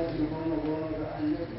salati goma goma ga annabi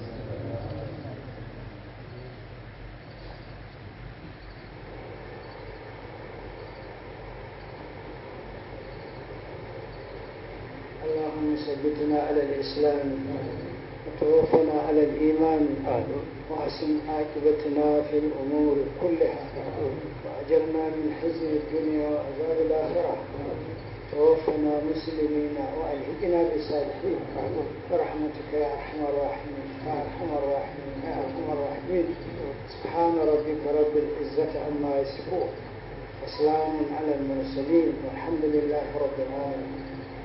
اللهم ثبتنا على الإسلام وتوفنا على الإيمان وحسن عاقبتنا في الأمور كلها وأجرنا من حزن الدنيا وعذاب الآخرة توفنا مسلمين وألحقنا بالصالحين برحمتك يا أرحم الراحمين يا أرحم الراحمين يا أرحم الراحمين سبحان ربك رب العزة عما يصفون وسلام على المرسلين والحمد لله رب العالمين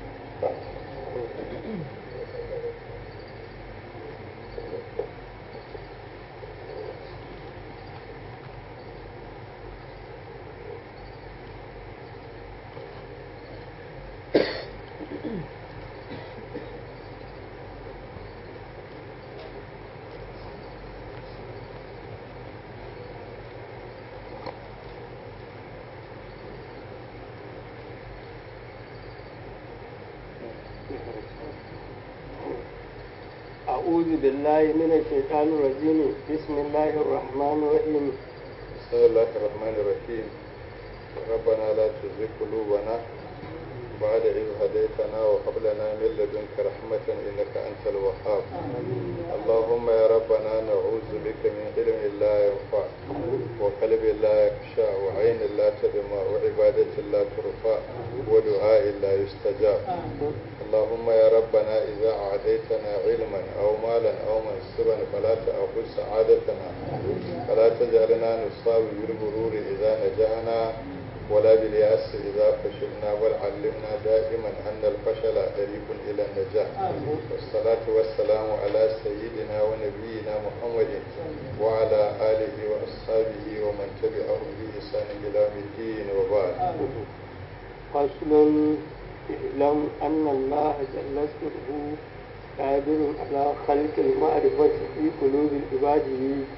أعوذ بالله من الشيطان الرجيم بسم الله الرحمن الرحيم بسم الله الرحمن الرحيم ربنا لا تزغ قلوبنا بعد إذ هديتنا وهب لنا من لدنك رحمة إنك أنت الوهاب اللهم يا ربنا نعوذ بك من علم لا ينفع وقلب لا يخشع وعين لا تدمع وعبادة لا ترفع ودعاء لا يستجاب اللهم يا ربنا إذا أعطيتنا علما أو مالا أو منصبا فلا تأخذ سعادتنا فلا تجعلنا نصاب بالغرور إذا نجحنا ولا باليأس إذا فشلنا بل علمنا دائما أن الفشل طريق إلى النجاح والصلاة والسلام على سيدنا ونبينا محمد وعلى آله وأصحابه ومن تبعهم بإحسان إلى يوم الدين وبعد فصل اعلم أن الله جل اسمه قادر على خلق المعرفة في قلوب العباد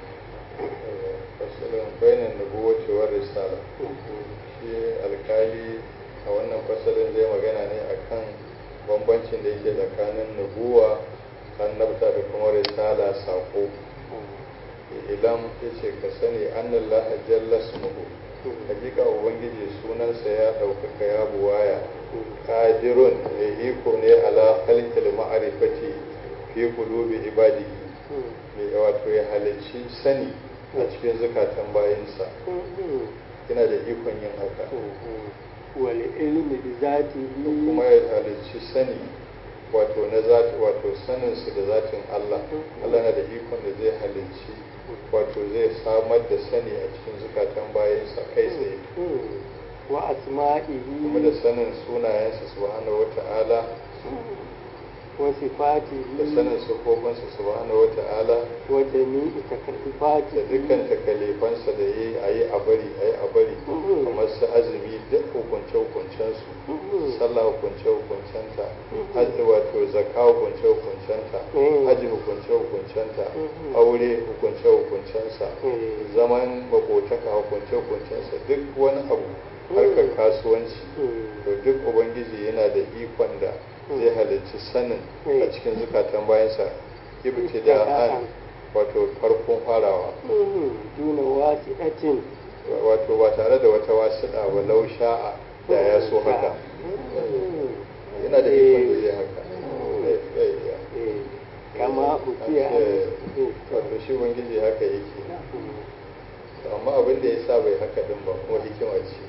فصل بين النبوة والرسالة shi alkali a wannan fasalin zai magana ne akan bambancin da yake tsakanin nubuwa annabta da kuma risala sako idan ya ce ka sani annan laha jalla smuhu hakika ubangiji sunansa ya ɗaukaka ya buwaya qadirun mai iko ne ala khalqil ma'rifati fi qulubi ibadihi mai wato ya halicci sani a cikin zukatan bayinsa yana da ikon yin haka wal ilmi bi zatihi kuma ya halicci sani wato na zati wato sanin su da zatin Allah Allah na da ikon da zai halicci wato zai samar da sani a cikin zukatan bayansa kai tsaye wa asma'ihi kuma da sanin sunayensa subhanahu wata'ala wa sifatihi da sanin sufofinsa subhanahu wata'ala wa jami'i takalifati da dukkan takalifansa da yi a yi a bari a yi a bari kamar su azumi duk hukunce hukuncensu sallah hukunce hukuncenta hajji wato zakka hukunce hukuncenta hajji hukunce hukuncenta aure hukunce hukuncensa zaman makotaka hukunce hukuncensa duk wani abu harkar kasuwanci to duk ubangiji yana da ikon da zai halicci sanin a cikin zukatan bayansa ibtida'an wato farkon farawa duna wasi'atin wato ba tare da wata wasiɗa ba lau sha'a da ya so haka yana da ikon da zai haka zai iya kama ukiya wato shi ubangiji haka yake amma abin da ya sa bai haka din ba kuma hikima ce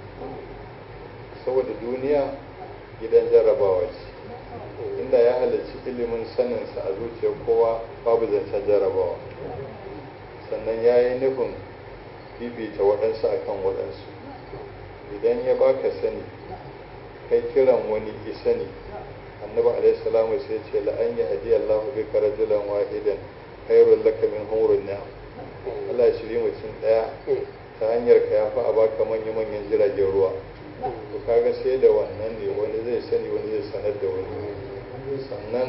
saboda duniya gidan jarrabawa ce inda ya halarci ilimin saninsa a zuciyar kowa babu zancen jarrabawa sannan ya yi nufin bibita waɗansu akan waɗansu idan ya baka sani kai kiran wani isani annabi alaihi salamu sai ce la an yi hadiya Allahu bika rajulan wahidan khairul laka min humrun ni'am Allah ya shiri mutum daya ta hanyar ka yafi a baka manya manyan jiragen ruwa to kaga sai da wannan ne wani zai sani wani zai sanar da wani sannan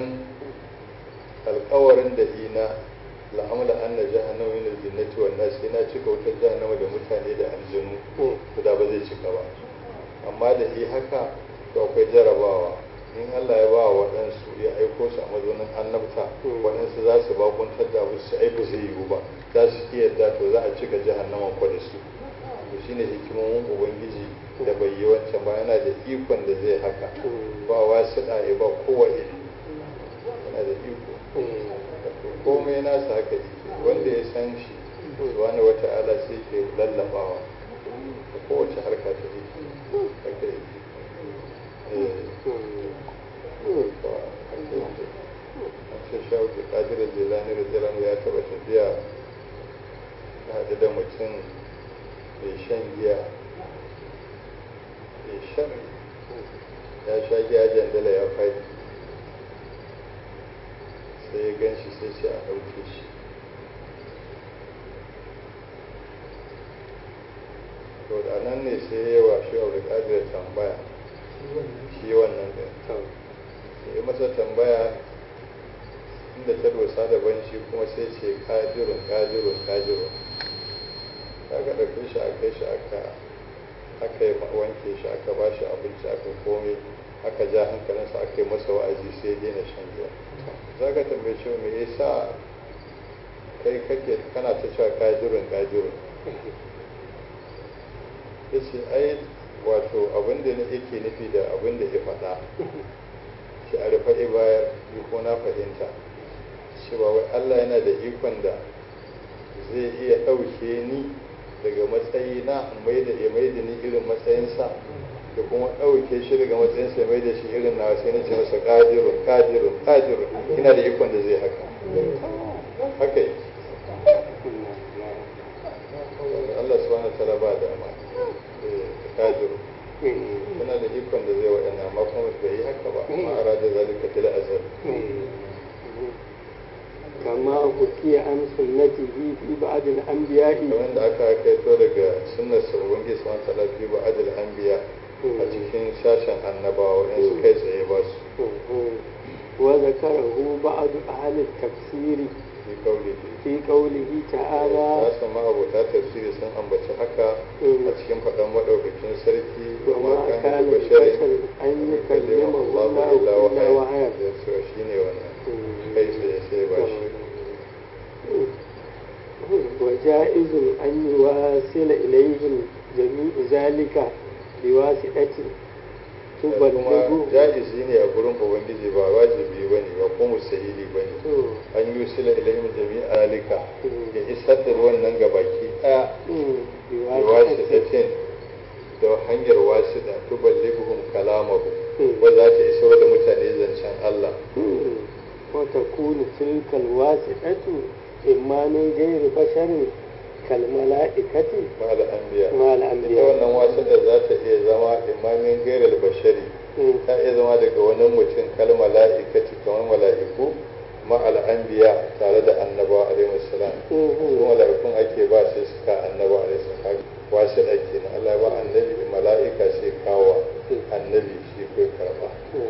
alkawarin da ina la'amala an na jahannama min aljinnati wan nas sai na cika wutar jahannama da mutane da aljanu to da ba zai cika ba amma da yi haka to akwai jarabawa in Allah ya ba waɗansu ya aiko su a mazaunin annabta waɗansu za su bakuntar da abu su aibu zai yiwu ba za su iya yadda to za a cika jahannaman kwa da su to shine hikimomin ubangiji da bai yi wancan ba yana da ikon da zai haka ba wasu ɗaya ba kowa iri yana da iko komai nasa haka yake wanda ya san shi wani wata ala sai ke lallabawa da kowace harka ta yake haka yake an ce shawo da ƙadirar jilani da jiran ya taɓa tafiya ya haɗu da mutum mai shan giya mai shan ya sha giya jandala ya faɗi sai ya gan shi sai ce a ɗauke shi to da nan ne sai ya wa shi abu da tambaya shi wannan ɗin sai masa tambaya inda ta dosa daban shi kuma sai ce kajirun kajirun kajirun aka ɗauke shi a kai shi aka aka yi wanke shi aka ba shi abinci aka komai aka ja hankalinsa aka yi masa wa'azi sai ya daina shan giya za ka tambaye shi me yasa kai kake kana ta cewa kajirun kajirun ya ce ai wato abin da yake nufi da abin da ya faɗa shi a rufe bayar yi ko na fahimta shi ba wai Allah yana da ikon da zai iya ɗauke ni daga matsayi na mai da ya mai da ni irin matsayinsa da kuma ɗauke shi daga matsayinsa ya mai da shi irin na sai na ce masa ƙadirun ƙadirun ƙadirun ina da ikon da zai haka haka yi Allah subhanahu wa ta'ala ba dama ƙadirun yana da ikon da zai waɗannan amma kuma bai yi haka ba amma a rada zalika fil azal كما حكي عن سنته في بعض الأنبياء kamar da aka kaito daga sunnar sa ubangiji subhanahu wa ta'ala fi ba'dil anbiya a cikin sashen annabawa in su kai tsaye ba su وذكره بعض أهل التفسير fi kaulihi في قوله تعالى ya sama abota tafsiri sun ambaci haka a cikin faɗan maɗaukakin sarki wa ma وما kana كان da basharin لبشر أن يكلمه Allah الله illa إلا wahaya وحيا da cewa shine wannan kai tsaye sai ba shi وجائز أن يواصل إليهم جميع ذلك بواسطة kuma تبلغه ja'izi ne a gurin ubangiji ba wajibi bane ba ko musahili bane an yi sila ilayhim jami'a alika ya isar da wannan gabaki ɗaya biwasitatin da hanyar wasida tuballighuhum kalamahu wa za ta isar da mutane zancen Allah وتكون تلك الواسطة إما من غير بشر كالملائكة ma al-anbiya مع ita الأنبياء wannan wasida za ta iya zama imamin gairar bashari ta iya zama daga wani mutum kal mala'ikati kamar mala'iku ma al-anbiya tare da annabawa alaihi salam su mala'ikun ake ba sai su ka annabawa alaihi salam wasida kenan Allah ya ba annabi mala'ika sai kawo annabi shi kai karba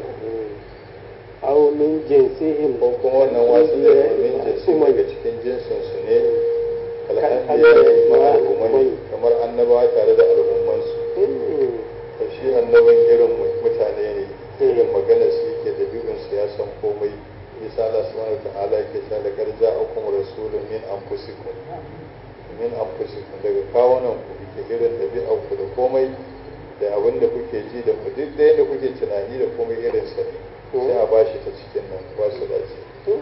أو من جنسهم ko kuma wannan wasu da domin jinsi daga cikin jinsin su ne alhamdulillah ma al'ummai kamar annabawa tare da al'ummansu to shi annabin irin mutane ne irin magana su yake da bibin su ya san komai isa Allah subhanahu ta'ala yake cewa da garza akum rasulun min anfusikum min anfusikum daga kawunan ku yake irin ɗabi'ar ku da komai da abin da kuke ji da ku duk da yadda kuke tunani da komai irin sa ne sai a bashi ta cikin nan ba su dace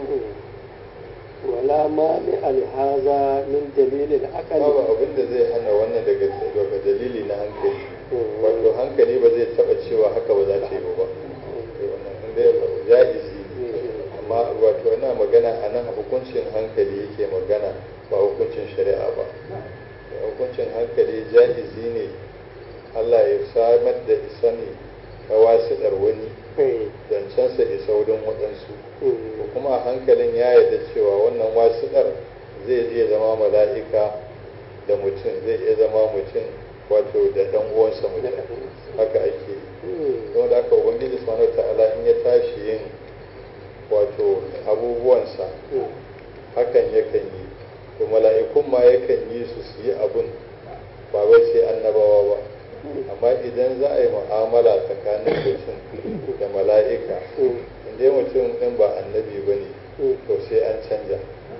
ولا مانع لهذا من دليل العقل babu abin da zai hana wannan daga daga dalili na hankali wato hankali ba zai taba cewa haka ba za ta yi ba Eh, wannan inda ya jaizi ne amma wato ana magana a nan hukuncin hankali yake magana ba hukuncin shari'a ba Eh, hukuncin hankali jaizi ne Allah ya samar da isani ta wasiɗar wani zancensa isa wurin waɗansu ko kuma hankalin ya yarda cewa wannan wasiɗar zai iya zama mala'ika da mutum zai iya zama mutum wato da ɗan uwansa mutum haka ake don da aka ubangiji subhanahu ta'ala in ya tashi yin wato abubuwansa hakan yakan yi to mala'ikun ma yakan yi su su yi abun ba wai sai annabawa ba amma idan za a yi mu'amala tsakanin mutum da mala'ika inda mutum ɗin ba annabi ba ne to sai an canja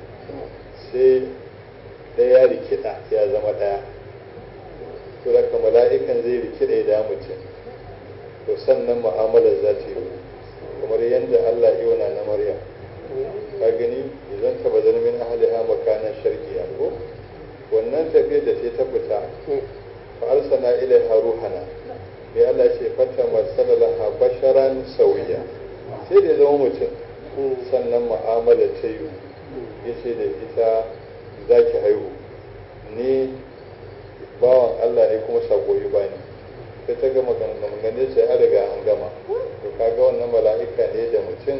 sai ɗaya rikida ya zama ɗaya to daga mala'ikan zai rikida ya da mutum to sannan mu'amalar za ta yi kamar yadda Allah iwana na Maryam ka gani idan ta bazar min ahliha makanan sharqiya ko wannan tafiyar da ta fita fa arsalna ilaiha ruhana sai Allah ce fata masalaha basharan sauya sai da zama mutum sannan mu'amala ta yi yace da ita zaki haihu ni bawan Allah ne kuma sako yi bani sai ta gama gangamin sai an riga an gama to kaga wannan mala'ika ne da mutum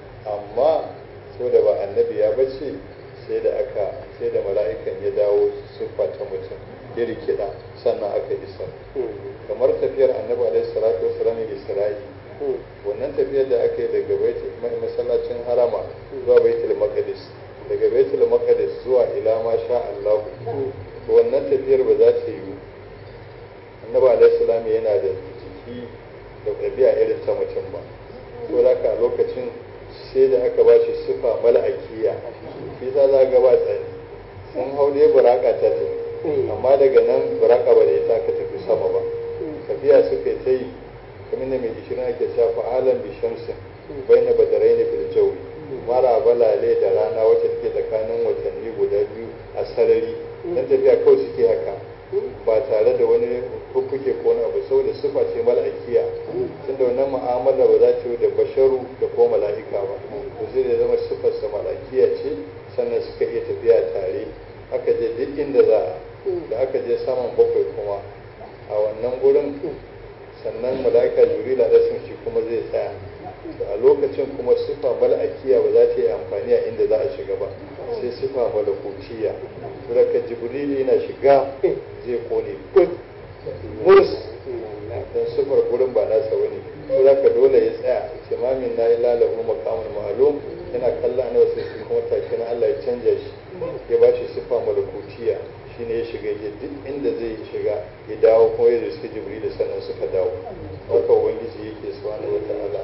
amma so da ba annabi ya bace sai da aka sai da mala'ikan ya dawo siffa ta mutum ya rikida sannan aka isa kamar tafiyar annabi alaihi salatu wasallam isra'i wannan tafiyar da aka yi daga baitul masallacin harama zuwa baitul maqdis daga baitul maqdis zuwa ila ma sha Allah wannan tafiyar ba za ta yi annabi alaihi salam yana da jiki da ɗabi'a irin ta mutum ba to da ka lokacin sai da aka ba shi sifa mala'akiya shi za za ga ba tsani sun hau dai buraka ta tafi amma daga nan buraka ba da ita aka tafi sama ba tafiya suka ta yi kamar da mai ishirin ake cewa fa'alan bi shamsin bai na badarai na filjawi mara balale da rana wacce take tsakanin watanni guda biyu a sarari dan tafiya kawai suke haka ba tare da wani fuffuke ko wani abu saboda sifa ce mala'akiya tunda wannan mu'amala ba za ta yi da basharu da ko mala'ika ba to sai da zama sifarsa mala'ikiya ce sannan suka iya tafiya tare aka je duk inda za a da aka je saman bakwai kuma a wannan gurin sannan mala'ika jibrila da sun shi kuma zai tsaya a lokacin kuma sifa mala'akiya ba za ta yi amfani a inda za a shiga ba sai sifa malakutiya daga jibril yana shiga zai kone kut murs dan sifar gurin ba nasa wani to zaka dole ya tsaya imamin na yi lalahu maqamul ma'lum yana kalla na wasu shi kuma take na Allah ya canja shi ya bashi sifa malakutiya shine ya shiga ya duk inda zai shiga ya dawo kuma ya riski jibril sannan suka dawo haka ubangiji yake subhanahu wataala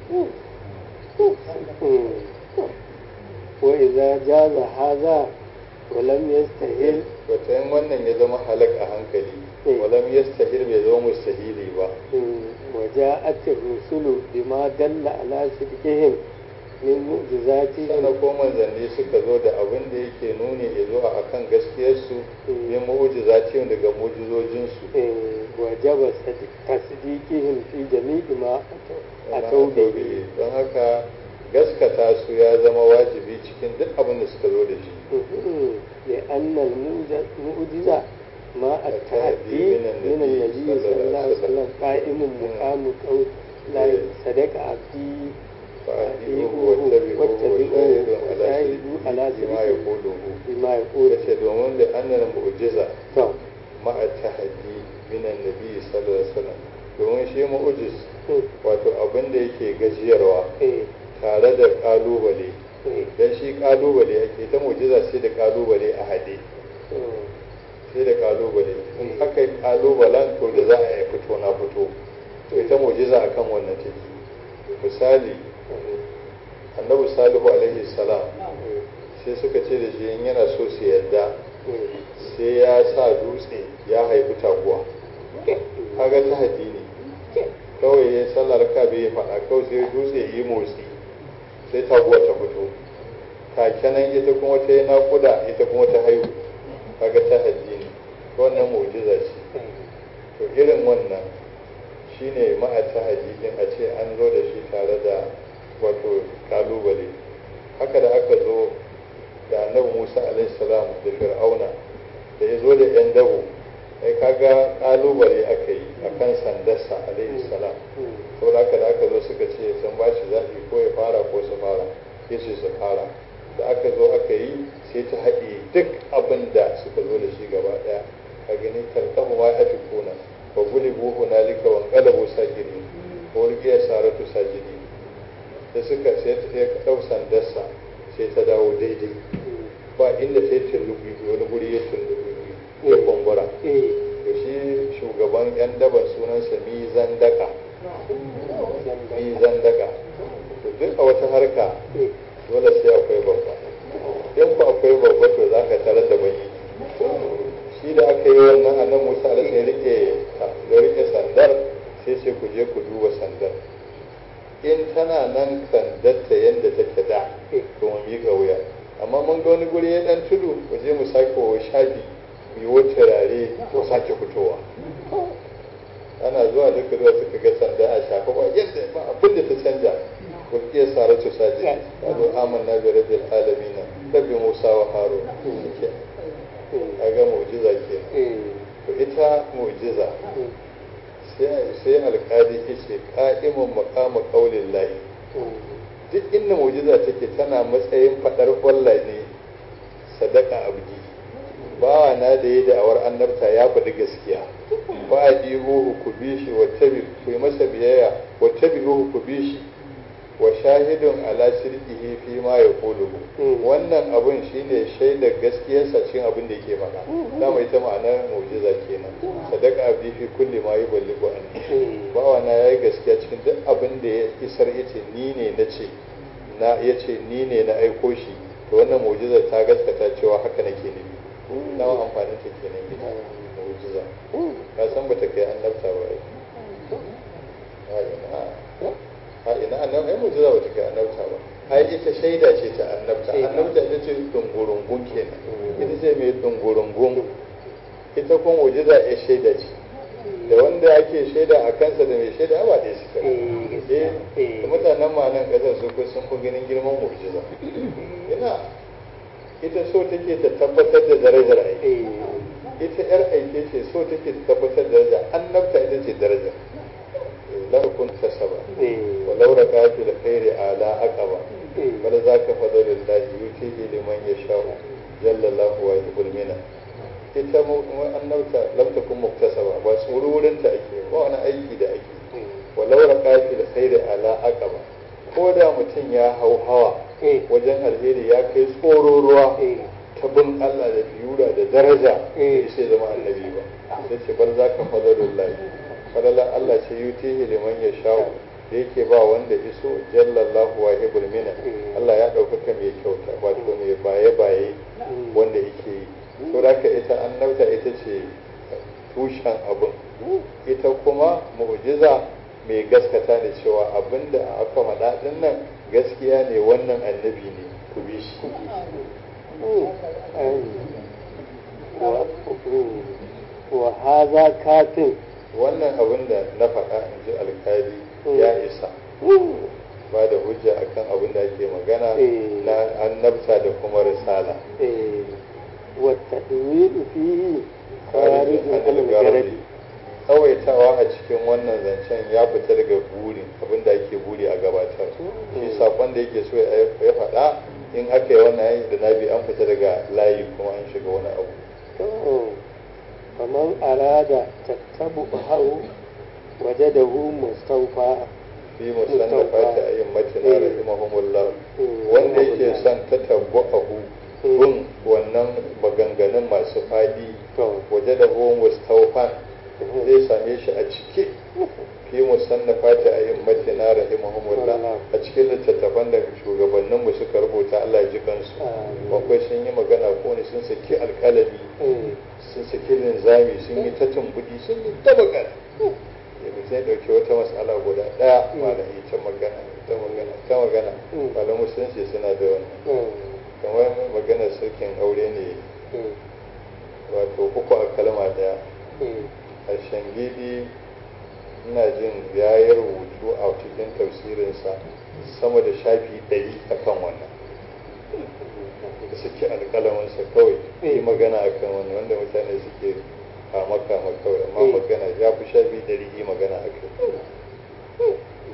وإذا جاز هذا ولم يستهل wata wannan ya zama halak a hankali walam yastahil bai zama mustahili ba وجاءت الرسل بما دل على صدقهم من معجزاتهم sannan ko manzanni suka zo da abin da yake nuni ya zo a kan gaskiyarsu yin mu'ujizatihim daga mu'ujizojinsu وجب تصديقهم في جميع ما أتوا به don haka gaskata su ya zama wajibi cikin duk abin da suka zo da shi لأن المعجزة ما التحدي من النبي صلى الله عليه وسلم قائم مقام قول لا صدق عبدي فأطيعوه واتبعوه وشاهدوا على بما يقوله بما يقول yace domin da annal mu'jiza to ma'a tahaddi min annabi sallallahu alaihi wasallam domin shi mu'jiz wato abin da yake gajiyarwa eh tare da kalubale eh dan shi kalubale ake ta mu'jiza sai da kalubale a hade sai da kalubale in aka yi kalubalen to da za a yi fito na fito to ita mu'jiza akan wannan take misali annabi salihu alaihi salam sai suka ce da shi in yana so su yadda sai ya sa dutse ya haifi taguwa kaga ta haddi ne kawai ya sallar ka bai faɗa kawai sai dutse yi motsi sai taguwa ta fito kakenan ita kuma ta yi naƙuda ita kuma ta haihu kaga ta haddi ne wannan mu'jiza ce to irin wannan shine ma'a ta hadisin a ce an zo da shi tare da wato kalubale haka da aka zo da annabi musa alaihissalam da fir'auna da ya zo da yan dabo ai kaga kalubale aka yi a kan sandarsa alaihissalam saboda haka da aka zo suka ce sun ba shi zaɓi ko ya fara ko su fara ya ce su fara da aka zo aka yi sai ta haɗe duk abin da suka zo da shi gaba ɗaya a gani tarkahu ma ya fi kuna wa gulibu hunalika wa qalabu sajidin ko riya saratu sajidin da suka sai ta ya ɗau sandarsa sai ta dawo daidai ba inda ta yi tullubi wani guri ya tullubi ya kumbura eh to shi shugaban yan daban sunansa mizan daka fi zandaka to duk a wata harka dole sai akwai babba in ku akwai babba to za ka tarar da bani shi da aka yi wannan annan musa da sai rike ya rike sandar sai sai ku je ku duba sandar in tana nan sandarta yadda take da to mu miƙa wuya amma mun ga wani guri ya dan tudu mu je mu sake wa shafi mu yi wata turare mu sake fitowa ana zuwa duka zuwa suka ga sanda a shafa ba yadda ba abin da ta canja kulkiyar saratu saji ta zo amanna bi rabbil alamin rabbi musa wa harun kaga mu'jiza ke to ita mu'jiza sai alkali ce ka'imun maqama qaulin lahi duk inda mu'jiza take tana matsayin fadar wallahi ne sadaka abdi bawa na da ya da'awar annabta ya faɗi gaskiya ba a ɗigo ku bi shi wa tabi ku yi masa biyayya wa tabi ku bi shi wa shahidun ala sirqihi fi ma yaquluhu wannan abun shine shaidar gaskiyarsa cikin abin da yake faɗa dama ita ma'anar mu'jiza kenan sadaka abdi fi kulli ma yuballighu anni bawa na yayi gaskiya cikin duk abin da ya isar yace ni ne nace na yace ni ne na aiko shi to wannan mu'jizar ta gaskata cewa haka nake nufi nawa amfanin ta kenan ita mu'jiza ka san bata kai annabta ba ai a ina annabta ai mu'jiza bata kai annabta ba ai ita shaida ce ta annabta annabta ita ce dungurungun kenan ita ce mai dungurungun ita kuma mu'jiza ya shaida ce da wanda ake shaida a kansa da mai shaida ba da suka eh da mutanen ma nan kasar su ko sun fi ganin girman mu'jiza ina ita so take ta tabbatar da darajar aiki ita yar aike ce so take ta tabbatar da daraja annabta ita ce daraja لا كنت سبا ولو ركعت الخير على عقبة بل ذاك فضل الله يؤتيه لمن يشاء جل الله ويحب المنى ita annabta lam takun muktasaba ba tsururin ta ake ba wani aiki da ake walau raqati da khairi ala aqaba ko da mutum ya hau hawa wajen alheri ya kai tsoro ruwa ta bin Allah da biyura da daraja sai zama annabi ba sai ce bal zaka fadalullahi fadalan Allah ce yutihi liman ya sha'u da yake ba wanda iso jallallahu wa hibul mina Allah ya ɗaukaka mai kyauta wato mai baye baye wanda yake yi to da ita annabta ita ce tushen abin ita kuma mu'jiza mai gaskata da cewa abin da aka faɗa ɗin nan gaskiya ne wannan annabi ne ku bi shi wa haza katin wannan abin da na faɗa in ji alkali ya isa ba da hujja akan abin da ake magana na annabta da kuma risala wata ɗuwiɗu fi kharijin garadi tsawaitawa a cikin wannan zancen ya fita daga buri abin da ake buri a gabatar shi sakon da yake so ya faɗa in aka yi wannan da nabi an fita daga layi kuma an shiga wani abu فمن أراد تتبعه وجده مستوفى fi musannafati a'immatina rahimahumullah wanda yake son ta tabbahu bin wannan maganganun masu fadi waje da hu mustawfan zai same shi a cike fi musannafati a'immatina rahimahumullah a cikin littattafan da shugabannin mu suka rubuta Allah ya ji kansu bakwai sun yi magana ko ne sun saki alkalami sun saki linzami sun yi ta tumbudi sun yi ta magana yanzu sai dauke wata matsala guda daya malami ta magana ta magana ta magana malamu sun ce suna da wannan kamar maganar sarkin aure ne wato uku a kalma daya a shangidi ina jin ya yi rubutu a cikin tafsirinsa sama da shafi ɗari akan wannan da suke alƙalamansa kawai yi magana akan wannan wanda mutane suke kama kama kawai amma magana ya fi shafi ɗari yi magana a kai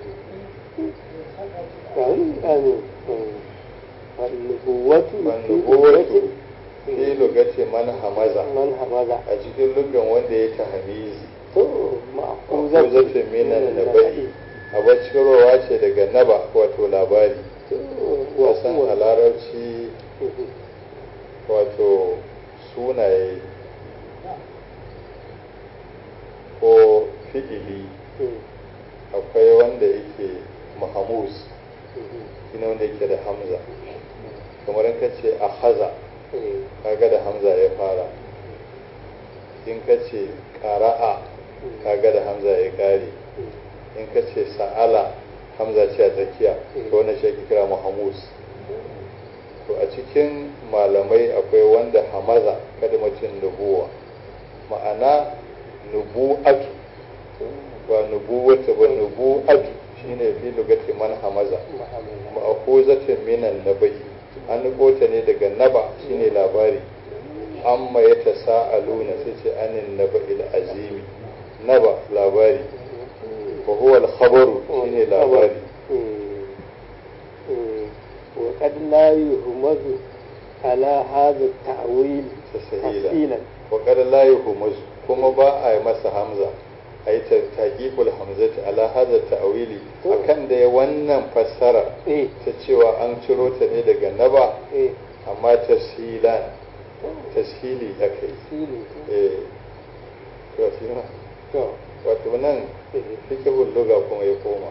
Wannubuwatu fi lugace man hamaza man hamaza a cikin lugan wanda ya ta hamizi to ma'akuzatun minan naba'i a bacirowa ce daga naba wato labari wasan a larabci wato sunaye ko fi'ili akwai wanda yake mahamus shine wanda yake da hamza kamar in ka ce a haza kaga da hamza ya fara in ka ce ƙara'a kaga da hamza ya ƙare in ka ce sa'ala hamza ce a tsakiya to wannan shi ake kira mahamus to a cikin malamai akwai wanda hamaza kalmacin nubuwa ma'ana nubu'atu ba nubuwata ba nubu'atu shine fi lugati man hamaza ma'akuzatin minan nabai an ta ne daga naba shine labari amma ya ta sa'aluna sai ce anin naba azimi naba labari wa huwa al-khabaru shine labari وقد لا يهمز على هذا التأويل تسهيلا وقد لا يهمز كما با masa hamza ai taqiqul hamzati ala hadha ta'wili akan da wannan fassara ta cewa an ciro ta ne daga naba amma tashilan tashili akai eh to shi na wato nan fikihul lugha kuma ya koma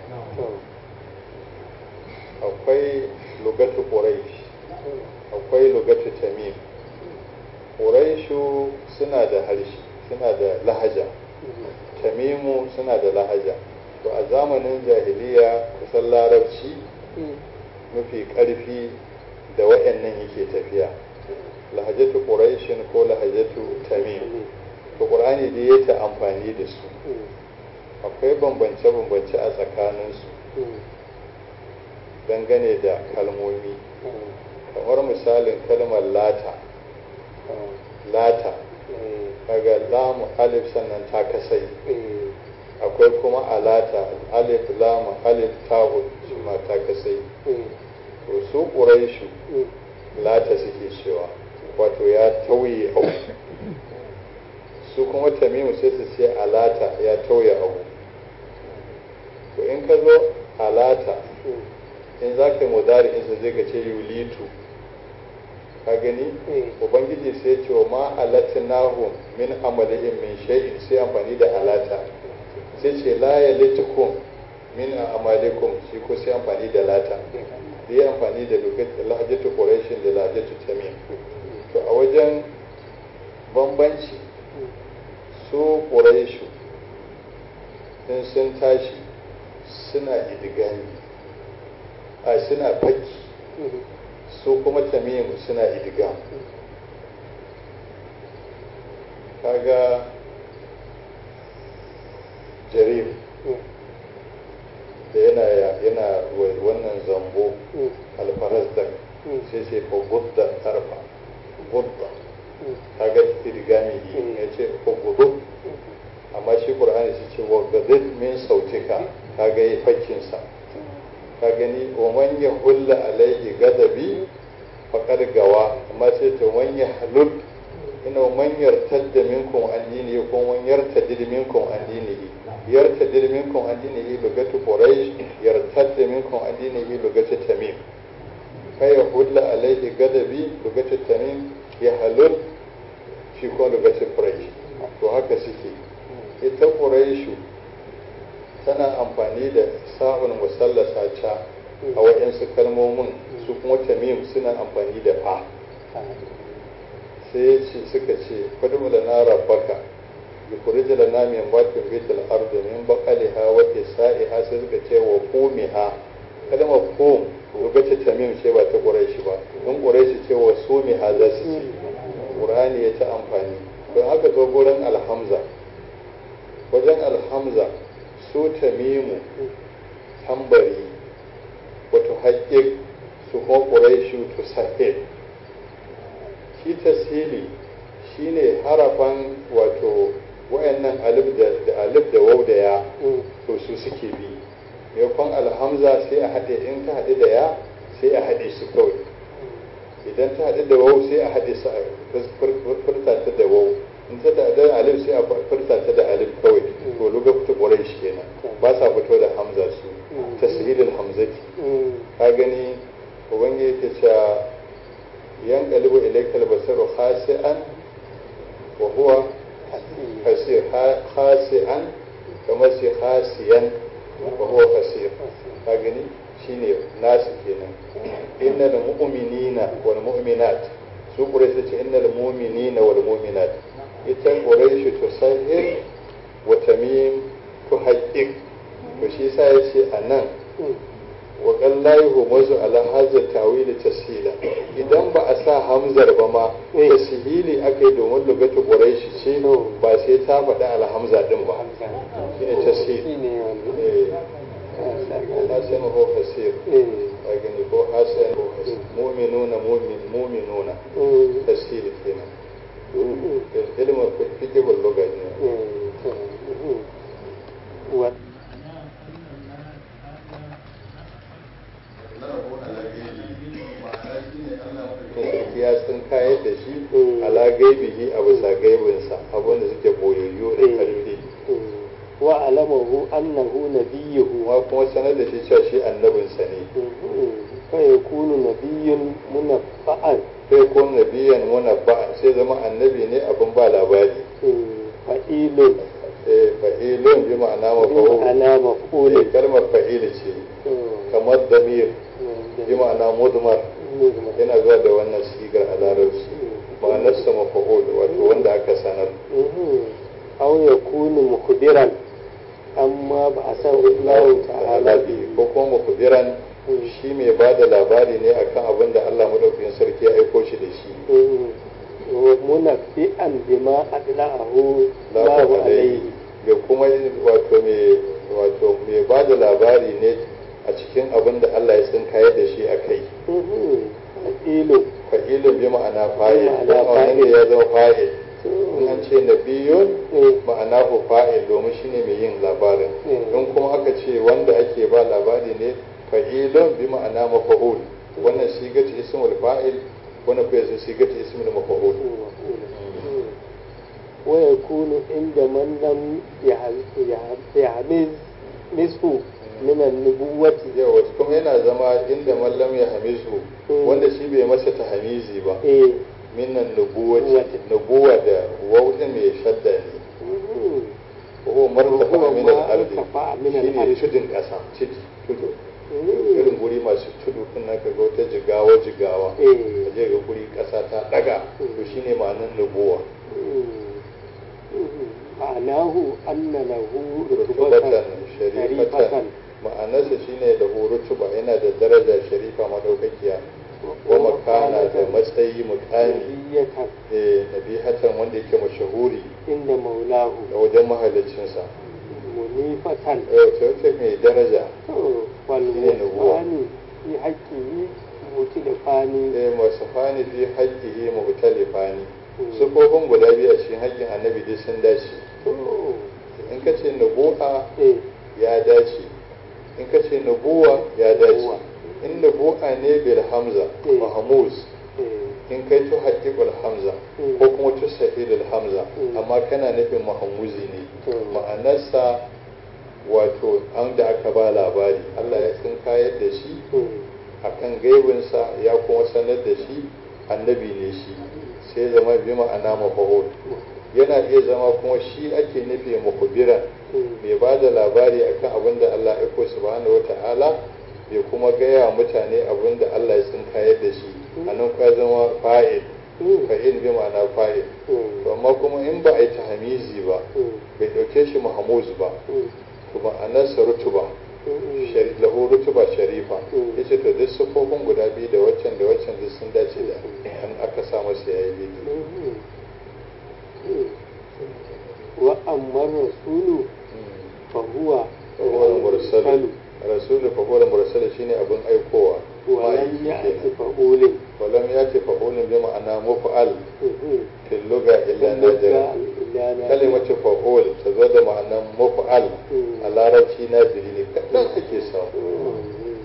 akwai lugatu quraish akwai lugatu tamim quraishu suna da harshe suna da lahaja tamimu suna da lahaja to a zamanin jahiliya kusan larabci mafi ƙarfi da wayannan yake tafiya lahajatu quraishin ko lahajatu tamim to qur'ani da ya ta amfani da su akwai bambance-bambance a tsakaninsu dangane da kalmomi kamar misalin kalmar lata lata kaga lamu alif sannan ta kasai akwai kuma alata alif lamu alif ta'ud shi ma ta kasai to su ƙuraishu lata suke cewa wato ya tauye abu su kuma tamimu sai su ce alata ya tauye abu to in ka zo alata in za ka yi mudari in su zai ka ce yulitu ka gani ubangiji sai ce wa ma alatnahu min amalihim min shay'in sai amfani da alata sai ce la yalitukum min amalikum shi ko sai amfani da lata da ya amfani da lahajatu quraishin da lahajatu tamim to a wajen bambanci su quraishu in sun tashi suna idigami a suna fakki su kuma tamimu suna idigam kaga jarir da yana yana wannan zambo alfarazdak sai sai fa budda tarfa budda kaga idigami ya ce fa gudu amma shi qur'ani sai ce wa gadid min sautika kaga yi fakkinsa ka gani wa man ya hulla alaihi gadabi faqad gawa amma sai ta man ya halul ina man yartadda minkum an dinihi ko man yartadid minkum an dinihi yartadid minkum an dinihi lugatu quraish yartadda minkum an dinihi lugatu tamim kai ya hulla alaihi gadabi lugatu tamim ya halul shi ko lugatu quraish to haka suke ita quraishu tana amfani da sa'un musallasa ca a waɗansu kalmomin su kuma tamim suna amfani da fa sai ce suka ce fadu da na rabbaka bi kuriji da nami bakin bitul ardu min baqaliha wa kisaiha sai suka ce wa qumiha kalmar qum lokacin tamim ce ba ta quraishi ba in quraishi ce wa sumiha za su ce qur'ani ya ta amfani don haka zo gurin alhamza wajen alhamza su tamimu tambari wato haƙiƙ su kuma ƙuraishu to sahib shi tasiri shine harafan wato wayannan alif da alif da waw da ya to su suke bi maimakon alhamza sai a haɗe in ta haɗe da ya sai a haɗe su kawai idan ta haɗe da waw sai a haɗe su a furta ta da waw in ta da alif sai a furta ta da alif kawai to luga fita ƙwarai shi kenan ba sa fito da hamza su tasiril hamzati ka gani ubangiji yake cewa yan qalibu ilaykal basaru khasi'an wa huwa hasir khasi'an kamar sai khasiyan wa huwa fasir ka gani shine nasu kenan innal mu'minina wal mu'minat su quraish ce innal mu'minina wal mu'minat ita quraish tusahhir wa tamim tuhaqqiq to shi yasa yace anan wa qallahi humuzu ala hadha tawil tashila idan ba a sa hamzar ba ma tashili akai domin lugatu quraish ce ba sai ta faɗi alhamza din ba shine tashil hasan ko fasir لكن يكون حسن مؤمنون مؤمن مؤمنون تسهيل فينا العلم في فقه اللغة ya sun kayar da shi ala gaibihi a bisa gaibinsa abinda suke boyoyo da karfi wa alamahu annahu nabiyyuhu wa kuma sanar da shi cewa shi annabinsa ne fa yakunu nabiyyun munaffa'an fa yakunu nabiyyan munaffa'an sai zama annabi ne abin ba labari fa'ilun eh fa'ilun bi ma'ana maf'ul ana maf'ul eh kalmar fa'il ce kamar damir bi ma'ana mudmar yana zuwa da wannan sigar a larabci ma'anarsa maf'ul wato wanda aka sanar aw yakunu mukhbiran amma ba a san Allah ta'ala bi ko kuma mukhbiran shi mai ba da labari ne akan abin da Allah madaukakin sarki ya aiko shi da shi munabbi'an bima adla'ahu Allahu alaihi ga kuma wato mai wato mai ba da labari ne a cikin abin da Allah ya san kayar da shi a kai fa'ilu fa'ilun bi ma'ana fa'il Ma'ana wannan ne fa'il. ya zama fa'il in an ce nabiyun ma'ana ku fa'il domin shine mai yin labarin Mm. in kuma aka ce wanda ake ba labari ne fa'ilun bi ma'ana mafa'ul wannan sigatu ismul fa'il wannan kuma yace sigatu ismul mafa'ul ويكون عند من لم يحمز نصفه من النبوة yawa kuma yana zama inda mallam ya hamisu Mm. wanda shi bai masa tahamizi ba إيه. minnan nubuwati nubuwa da wauta mai shadda ne ko martafa وهو min ما al-ardi ارتفع من shine الأرض tudun kasa tudu tudu مم. irin guri masu tudu din nan kaga wata jigawa jigawa إيه. kaje ga guri kasa ta daga to shine ma'anar nubuwa معناه أن له rutubatan رتبة sharifatan شريفة ma'anarsa shine da rutuba yana da daraja sharifa madaukakiya wa makana da matsayi mukami نبية eh nabihatan wanda yake mashahuri عند مولاه da wajen mahaliccinsa منيفة eh ta wace mai daraja والوصفان في حقه متلفان eh masafani fi haqqihi mu'talifani sufofin guda biyu a cikin haƙƙin annabi dai sun dace in ka ce nubu'a إيه. ya dace in ka ce nubuwa ya dace Nubuwa. in nubu'a ne bil hamza Mm. mahmuz إيه. in kai tu haqiqul hamza Mm. ko kuma tu sahilul hamza Mm. amma kana nufin mahmuzi ne Mm. ma'anarsa wato an da aka ba labari Allah ya sun kayar da shi Mm. akan gaibinsa ya kuma sanar da shi annabi ne shi sai zama bi ma'ana mafahul yana iya zama kuma shi ake nufi mukhbiran Mm. mai ba da labari akan abin da Allah ya ko subhanahu wata'ala bai kuma gaya wa mutane abin da Allah ya sun kayar da shi a nan kwa zama fa'il Mm. fa'il bi ma'ana fa'il Mm. to amma kuma in ba a yi tahamizi ba Mm. bai ɗauke shi mahamuz ba Mm. to ma'anarsa rutuba Mm. shari- lahu rutuba sharifa Mm. yace to duk sufofin guda biyu da waccan da waccan duk sun dace da an aka sa masa yayi daidai Mm. Mm. وأما الرسول فهو fagowar mursalu rasulu fagowar mursalu shine abin aikowa ولم ma'aiki يأت kenan فأول walam ya ce fa'ulun bi ma'ana mufa'al Mhm. fil luga illa nadira إلا نادرا. kalimatu fa'ul ta zo da ma'anan mufa'al Mm. a larabci nadiri ne kaɗan ake samu Mhm.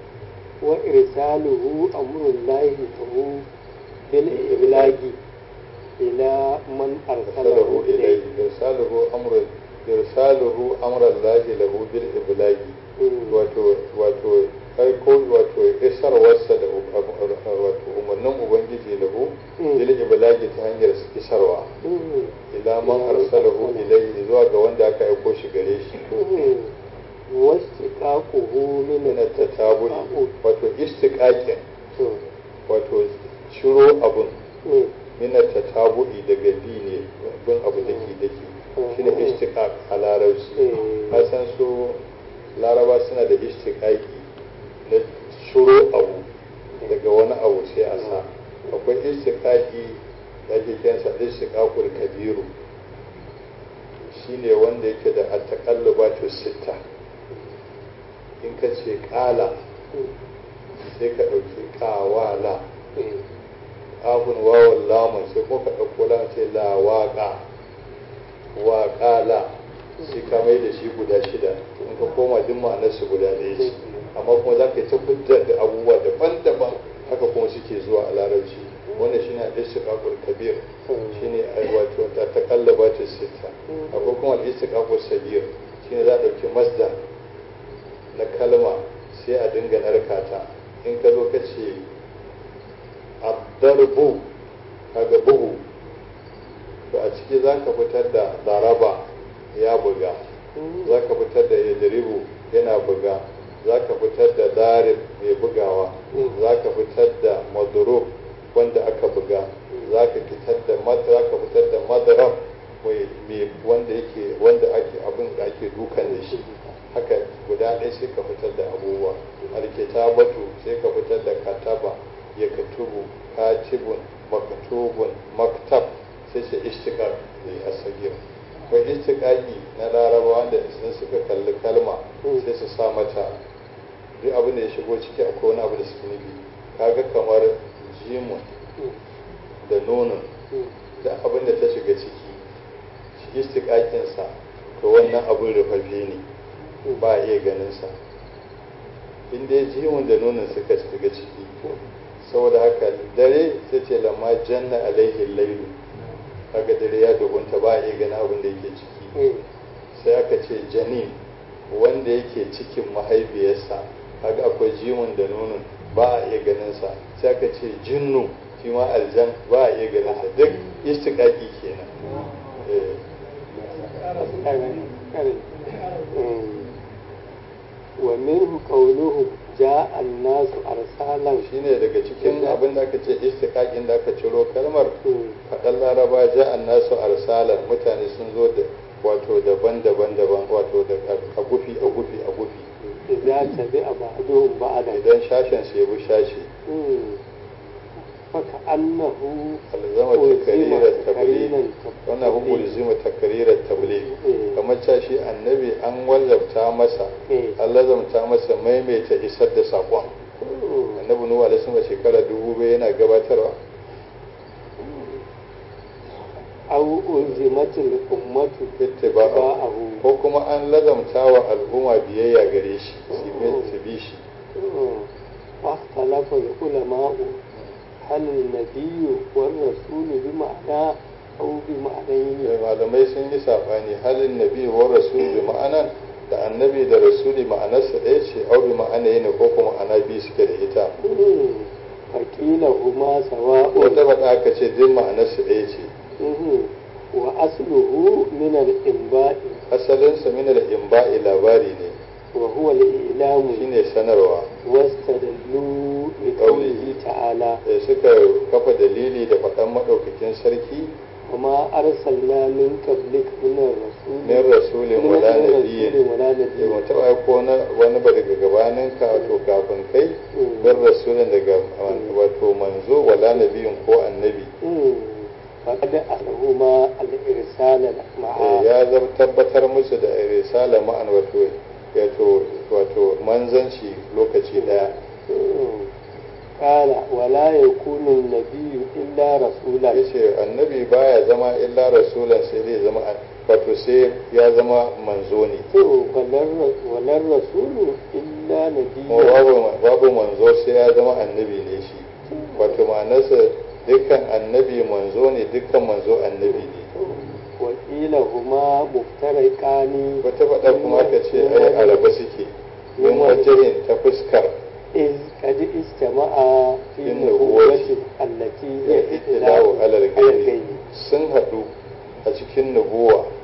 وإرساله أمر الله فهو بالإبلاغ إلى من أرسله arsalahu إليه ilayhi irsaluhu amrun irsaluhu amran lahi lahu bil iblagi Mm. wato wato aiko wato isarwarsa da wato umarnin ubangiji lahu Mm. bil iblagi ta hanyar isarwa Mhm. ila man arsalahu ilayhi zuwa ga wanda aka aiko shi gare shi Mhm. istiqaquhu min min at-tatabu'i wato istiqaqin to wato ciro abun mm, min at-tatabu'i daga bi ne bin abu dake dake shine istiqaq a larabci eh, ka san su laraba suna da istiqaqi na ciro abu daga wani abu sai a sa akwai istiqaqi da ake kiransa istiqaqul kabiru shine wanda yake da at-taqallubatu sitta in ka ce qala sai ka ɗauki ƙawala eh, abun wawan lamun sai kuma ka ɗauko lamun ce la waƙa waƙala sai ka mai da shi guda shida in ka koma duk ma'anarsu guda ɗaya ce amma kuma za ka yi ta fitar da abubuwa daban-daban haka kuma suke zuwa a larabci wannan shine al-istiqaqul kabir shine ai wato ta takallaba ta sita akwai kuma al-istiqaqul sabir shine za a ɗauki masdar na kalma sai a dinga narkata in ka zo ka ce addarbu kaga bugu to a ciki za ka fitar da daraba ya buga za ka fitar da yadribu yana buga za ka fitar da darib mai bugawa za ka fitar da madrub wanda aka buga za ka fitar da za ka fitar da madarab mai wanda yake wanda ake abin da ake dukan da shi haka guda ɗaya sai ka fitar da abubuwa alkitabatu sai ka fitar da kataba ya katubu katibun maktubun maktab sai ce ishtiqaq ne asagir akwai ishtiqaqi na larabawa da sun suka kalli kalma sai su sa mata duk abin da ya shigo ciki akwai wani abu da suke nufi kaga kamar jimun da nonon da abin da ta shiga ciki istiqaqinsa to wannan abin rufaffe ne ba a iya ganin sa in dai jiwon da nonon suka shiga ciki saboda haka dare sai ce lamma janna alaihi lailu kaga dare ya duhunta ba a iya ganin abin da yake ciki sai aka ce janin wanda yake cikin mahaifiyarsa kaga akwai jiwon da nonon ba a iya ganin sa sai aka ce jinnu shi ma aljan ba a iya ganin sa duk istiqaqi kenan eh ومنه قوله جاء الناس أرسالا shine daga cikin abin da aka ce istiqaqin da aka ciro kalmar faɗan laraba ja nasu arsalan mutane sun zo da wato daban-daban daban wato da a gufi a gufi a gufi إذا تبع بعضهم بعضا idan shashen su yabi shashi فكأنه alzama takarirar tabligh wannan hu ulzima takarirar tabligh kamar cewa shi annabi an wallafta masa an lazamta masa maimaita isar da saƙon annabi nuhu alaihi salam shekara dubu bai yana gabatarwa أو ألزمت الأمة ittiba'ahu ko kuma an lazamta wa al'umma biyayya gare shi su bi shi واختلف العلماء هل النبي والرسول بمعنى أو بمعنيين malamai sun yi saɓani halin nabi wa rasul bi ma'anan da annabi da rasuli ma'anarsa ɗaya ce au bi ma'ana yana ko kuma ma'ana biyu suke da ita فقيل هما سواء wata faɗa aka ce duk ma'anarsa ɗaya ce وأصله من الإنباء asalinsa min al-imba'i labari ne وهو الإعلام shine sanarwa واستدلوا بقوله تعالى da suka kafa dalili da faɗan maɗaukakin sarki وما أرسلنا من قبلك من الرسول min rasulin wala من nabiyyin رسول ولا ya نبي mutu aiko na wani ba daga gabanin ka wato kafin kai bin rasulin daga wato manzo wala nabiyin ko annabi مم. فقد أخذهما الإرسال Eh, معه ya zama tabbatar musu da risala ma'an wato wato wato manzanci lokaci daya مم. قال ولا يكون النبي إلا رسولا yace annabi baya zama illa rasulan sai dai zama wato sai ya zama manzo ne ولا الر- ولا الرسول إلا kuma نبيا babu babu manzo sai ya zama annabi ne shi wato ma'anarsa dukkan annabi manzo ne dukkan manzo annabi ne وقيل هما مفترقان wata faɗa kuma aka ce ai a raba suke min wajihin ta fuskar إذ قد اجتمعا في في النبوة النبوة التي ya هي itilawo alal على gaibi الغيب sun haɗu a cikin nubuwa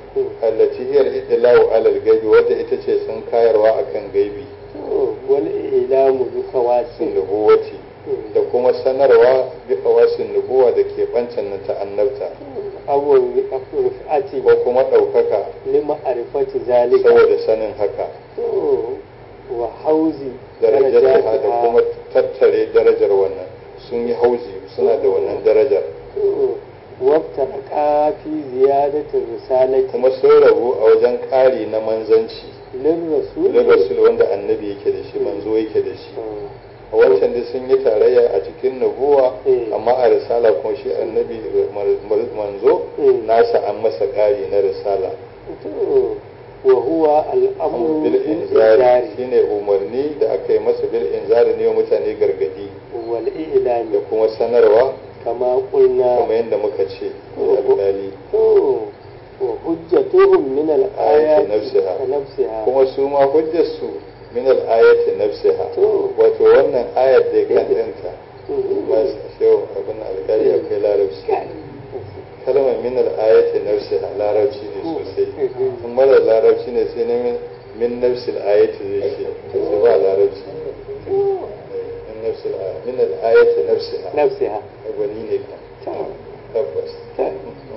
allati hiya al-idlau ala al-gaibi wadda ita ce sun kayarwa akan gaibi wal ilamu bi khawasin nubuwati da kuma sanarwa bi khawasin nubuwa da ke bancan nan ta annabta awon rifati ko kuma ɗaukaka li ma'rifati zalika saboda sanin haka wa hauzi darajata da kuma tattare darajar wannan sun yi hauzi suna da wannan darajar wabtaraka fi ziyadatin risalati kuma sun rabu a wajen ƙari na manzanci lin rasul da rasul wanda annabi yake da shi manzo yake da shi a wancan da sun yi tarayya a cikin nubuwa Mm. amma a risala kuma shi annabi mar- manzo Mm. nasa an masa ƙari na risala wa huwa al'amru bil inzari shine umarni da aka yi masa bil inzari ne wa mutane gargadi wal da i'lami kuma sanarwa kama qulna kamar yadda muka ce Oh. alƙali to wa hujjatuhum min al-ayati nafsiha. nafsiha kuma su ma hujjarsu min al-ayati nafsiha To. wato wannan ayat da kan Yadda- ɗinta Mhm. ba shehu abin alƙali akwai larabci Kai. kalmar min al-ayati nafsiha larabci ne sosai Mhm. in mara larabci ne sai ne min- min nafsil ayati zai ce sai ba larabci min nafsil ayati min al-ayati nafsiha nafsiha gwani ne kan Ta. tabbas Ta.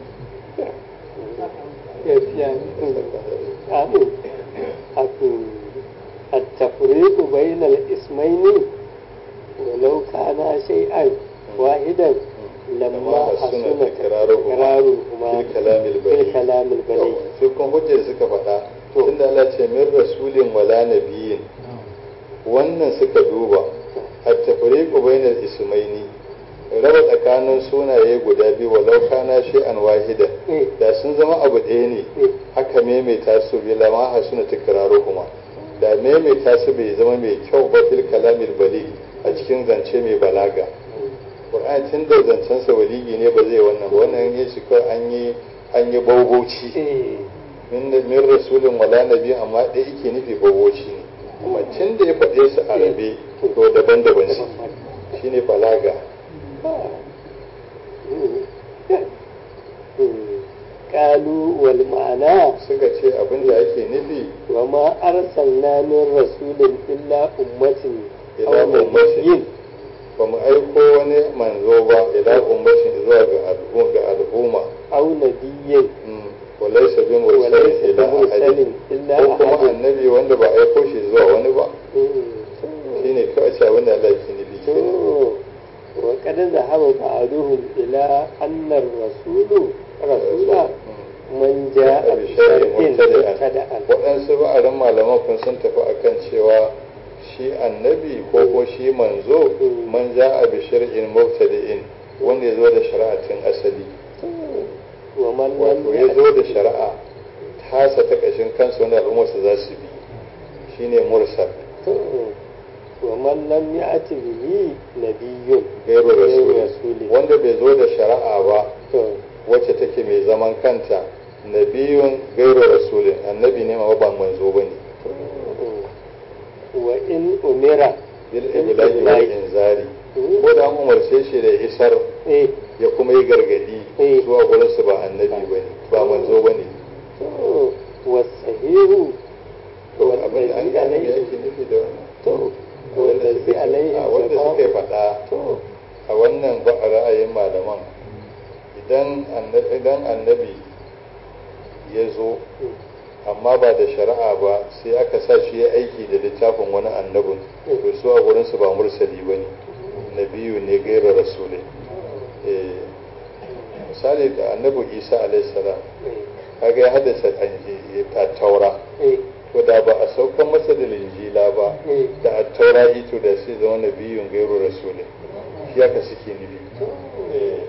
gaskiya amin aku التفريق بين الاسمين ولو كان شيئا واحدا لما حسن تكرارهما في الكلام في البليغ الكلام البليغ su kun hujjar suka faɗa To. tunda Allah ce min rasulin wala nabiyin wannan suka duba at-tafriqu bainal ismaini raba tsakanin sunaye guda biyu walau kana shay'an wahida Eh. da sun zama abu ɗaya ne Eh. haka maimaita su bi lama hasuna kuma da maimaita su bai zama mai kyau ba fil kalamil bali a cikin zance mai balaga Qur'ani tun da zancensa waligi ne ba zai wannan ba wannan yin shi kawai an yi an yi bauboci Eh. min min rasulin wala nabi amma ɗaya yake nufi bauboci ne kuma tun da ya faɗe su a rabe to daban-daban shi shine balaga قالوا والمعنى suka ce abin da ake nufi وما أرسلنا من رسول إلا أمة ila أو نبي ummatin ba mu aiko wani manzo ba ila ummatin zuwa ga al'umma ga al'umma أو نبي walaysa bi وليس mursalin ila بمرسل ahadin إلا ko kuma أحد annabi wanda ba aiko shi zuwa wani ba مم. shine kawai ce abin da Allah yake nufi kenan تو. وقد ذهب بعضهم إلى أن الرسول رسول من جاء بشرع مبتدأ waɗansu ba'arin malaman kun sun tafi akan cewa shi annabi ko ko shi manzo man ja a bishir'in mubtadi'in wanda ya zo da shari'atin asali ومن wato لم ya zo da يأت shari'a tasa ta ƙashin kansa wanda al'ummarsa za su bi shine mursal تو. ومن لم يأت به نبي gairu غير rasuli رسول wanda bai zo da shari'a ba تو. wacce take mai zaman kanta nabiyun gairu rasulin annabi ne ma ba manzo bane وإن أمر bil iblagi wal inzari ko da an umarce shi da isar إيه ya kuma yi gargadi Eh. zuwa gurin su ba annabi bane ba manzo bane تو. والصحيح to abin da an والذي gane me عليه yake nufi da wannan تو. wanda والذي suka عليه a wanda suka الجماع faɗa تو. a wannan ba a ra'ayin malaman idan annabi idan annabi ya zo amma ba da shari'a ba sai aka sa shi ya aiki da littafin wani annabin to su a gurin su ba mursali bane nabiyu ne gairar rasulai eh misali da annabi isa alaihi salam kaga ya haddasa a taura إيه. to da ba a saukan masa da linjila ba إيه. da a taura ito da sai zama nabiyun gairu rasulai shi haka suke nufi Eh,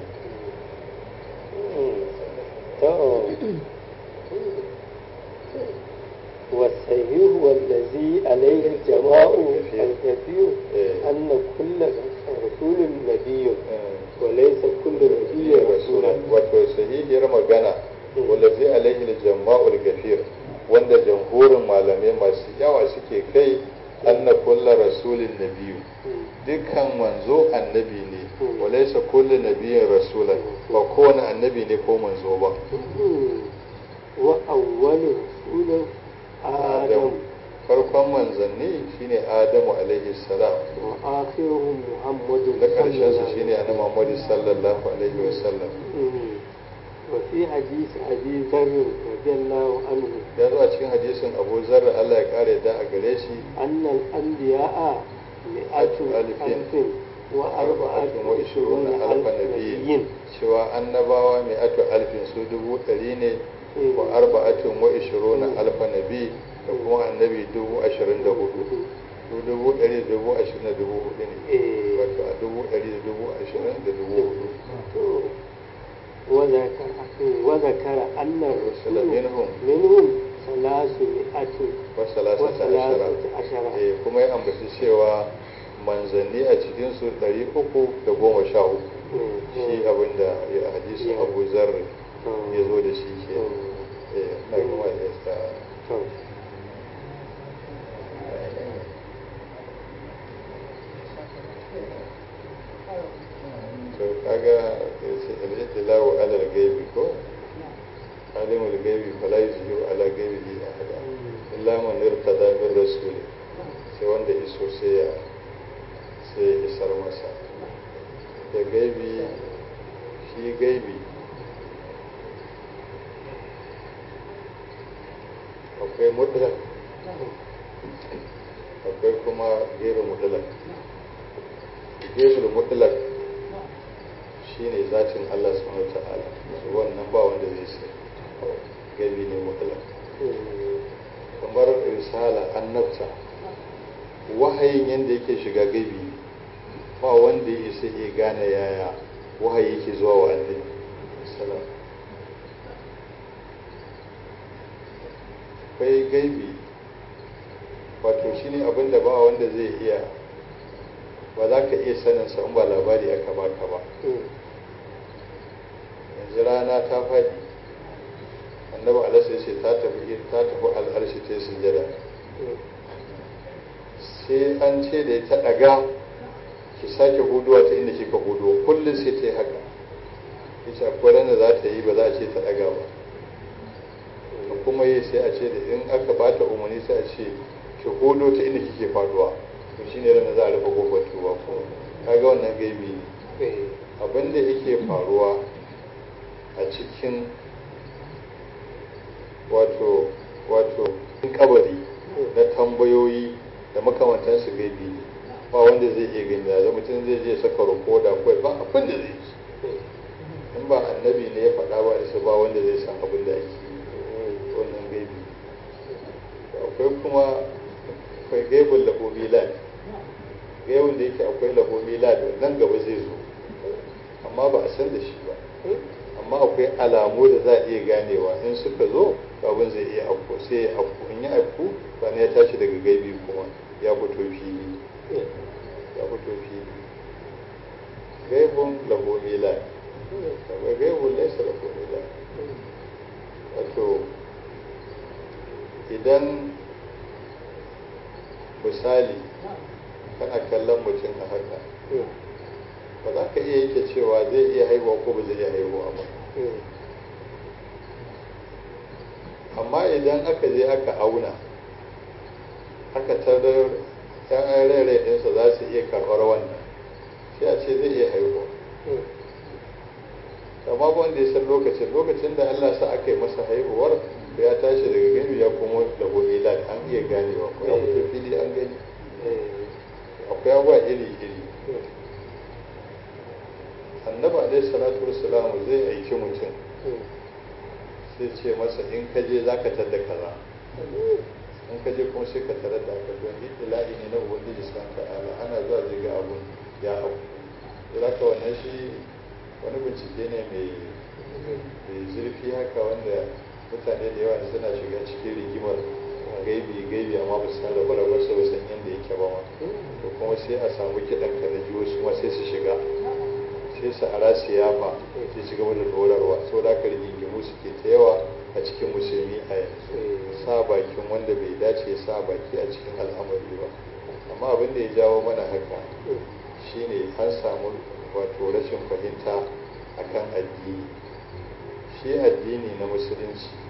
تو. والصحيح والذي عليه الجماع الكثير إيه. أن كل رسول نبي eh. وليس كل نبي رسولا wato sahihiyar magana wallazi alaihi al-jama'ul gafir wanda jamhurin malamai masu yawa suke kai anna kullu rasulin nabiyyu dukkan manzo annabi ne walaysa kullu nabiyyin rasulan ba kowane annabi ne ko manzo ba wa awwalu rasulun adam adam farkon manzanni shine adamu alaihi salam wa akhiruhum muhammadun na karshen su sallallahu shine annabi muhammad sallallahu alaihi wasallam Mm. وفي حديث أبي ذر رضي الله عنه ya zo a cikin hadisin abu zarra Allah ya kare da a gare shi أن الأنبياء مئة ألف ألف وأربعة وعشرون alfa ألف nabiyin نبي cewa annabawa mai ato alfin su dubu ɗari ne wa arba'atun wa ishiruna alfa nabi da kuma annabi dubu ashirin da hudu su dubu ɗari da dubu ashirin da dubu hudu ne إيه. wato a dubu ɗari da dubu ashirin da dubu hudu وذكر وذكر أن الرسل منهم منهم ثلاثمائة wa salasata ashara وثلاثة عشر eh kuma ya ambaci cewa manzanni a cikinsu ɗari uku da goma sha uku shi abinda ya hadisin abu zarri ya zo da shi ke eh na gama da ya sa to kaga yace al-ittilau ala al-ghaibi ko alimul ghaibi fala yuzhiru ala ghaibihi ahada illa man irtada min rasul sai wanda iso sai ya sai ya isar masa da gaibi shi gaibi akwai mutlak akwai kuma gairu mutlak gairu mutlak shine zatin Allah subhanahu wa ta'ala wannan ba wanda zai sai gaibi ne mutlak kamar risala annabta wahayin yadda yake shiga gaibi ba wanda ya isa iya gane yaya wahayi yake zuwa wa annabi salam akwai gaibi wato shine abin da ba wanda zai iya ba za ka iya sanin sa in ba labari aka baka ba yanzu rana ta faɗi annabi alasa ya ce ta tafi ta tafi al'arshi ta yi sujada sai an ce da ta ɗaga ki sake huduwa ta inda kika hudu kullum sai ta yi haka ita akwai ranar za ta yi ba za a ce ta ɗaga ba da kuma yi sai a ce da in aka ba ta umarni sai a ce ki hudu ta inda kike faduwa to shine ranar za a rufe kofar tuba ko kaga wannan gaibi ne abin da yake faruwa a cikin wato wato kabari na tambayoyi da makamantansu gaibi ne ba wanda zai iya gani da mutum zai je saka rikoda kawai ba abin da zai ci in ba annabi ne ya faɗa ba isa ba wanda zai san abin da ake yi wannan gaibi akwai kuma akwai gaibin lahomi lad gaibin da yake akwai lahomi lad nan gaba zai zo amma ba a san da shi ba amma akwai alamu da za a iya ganewa in suka zo abin zai iya afko sai ya afko in ya afko ba ya tashi daga gaibi kuma ya fito fili ya fito fili gaibun lahu mila kamar gaibun laisa lahu mila wato idan misali kana kallon mutum a haka ba za ka iya yake cewa zai iya haihuwa ko ba zai iya haihuwa ba amma idan aka je aka auna aka tarar yan rere ɗinsa za su iya karɓar wannan sai a ce zai iya haihuwa amma wanda ya san lokacin lokacin da Allah sa aka yi masa haihuwar da ya tashi daga gani ya kuma da gobe an iya ganewa ko ya fito fili an gani akwai abuwa iri iri annabi alaihi salatu wassalamu zai aiki mutum sai ce masa in ka je za ka tadda kaza in ka je kuma sai ka tarar da aka don ila'i ne na ubangiji san ta'ala ana zuwa zai ga abun ya abu za ka wannan shi wani bincike ne mai zurfi haka wanda mutane da yawa suna shiga cikin rigimar gaibi gaibi amma ba su san rabu rabu su ba san yadda yake ba ma to kuma sai a samu kiɗan ka na jiwo su ma sai su shiga sai su ara siyafa sai su gaba da dorarwa sau da aka rigingimu suke ta yawa a cikin musulmi a yanzu sa bakin wanda bai dace ya sa baki a cikin al'amari ba amma abin da ya jawo mana haka shine an samu wato rashin fahimta akan addini shi addini na musulunci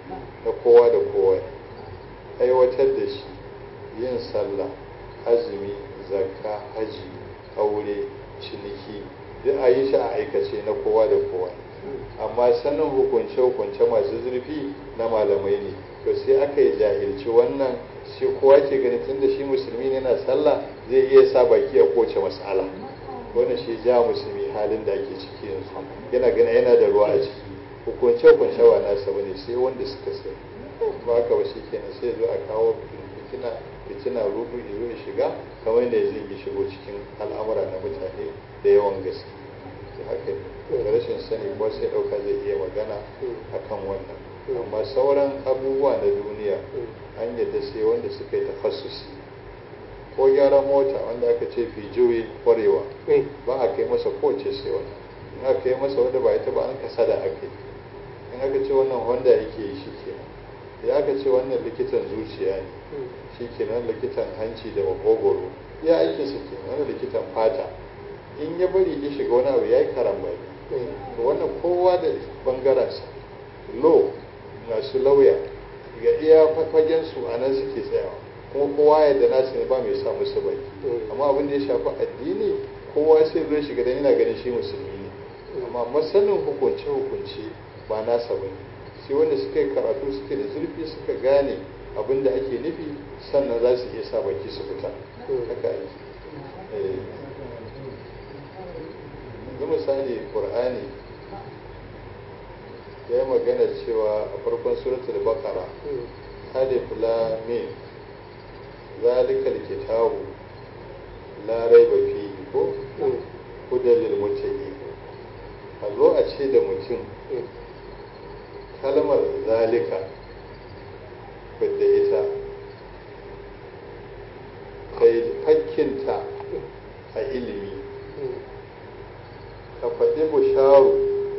na kowa da kowa aiwatar da shi yin sallah azumi zakka haji aure ciniki duk a yi shi a aikace na kowa da kowa amma sanin hukunce-hukunce masu zurfi na malamai ne to sai aka yi jahilci wannan shi kowa ke gani tun da shi musulmi ne na sallah zai iya sa baki a kowace mas'ala wannan shi ja musulmi halin da ake ciki yanzu yana gana yana da ruwa a ciki hukunce-hukunce ba nasa bane sai wanda suka sani ba haka ba shi kenan sai zo a kawo fitina fitina rudu izo ya shiga kamar da zai yi shigo cikin al'amura na mutane da yawan gaske haka ne da rashin sani ko sai ɗauka zai iya magana akan wannan amma sauran abubuwa na duniya an yadda sai wanda suka yi tafassusi ko gyaran mota wanda aka ce fi juyi kwarewa ba a kai masa kowace sai wannan in aka yi masa wanda ba ita ba an kasa da aka yi in aka ce wannan honda yake yi shi kenan ya aka ce wannan likitan zuciya ne shi kenan likitan hanci da makogoro ya aiki su ke wani likitan fata in ya bari ya shiga wani abu ya yi karambani to wannan kowa da bangaransa lo masu lauya ga iya fagen su a nan suke tsayawa kuma kowa yadda nasu ne ba mai sa musu baki amma abin da ya shafi addini kowa sai zai shiga dan yana ganin shi musulmi ne amma masanin hukunce hukunce ba nasa bane sai wanda suka yi karatu suke da zurfi suka gane abin da ake nufi sannan za su iya sa baki su fita haka ake yanzu misali qur'ani ya yi magana cewa a farkon suratul baqara alif lam mim zalikal kitabu la raiba fihi ko hudan lil muttaqin a zo a ce da mutum kalmar zalika fidda ita kai fakkinta a ilimi ka faɗi busharu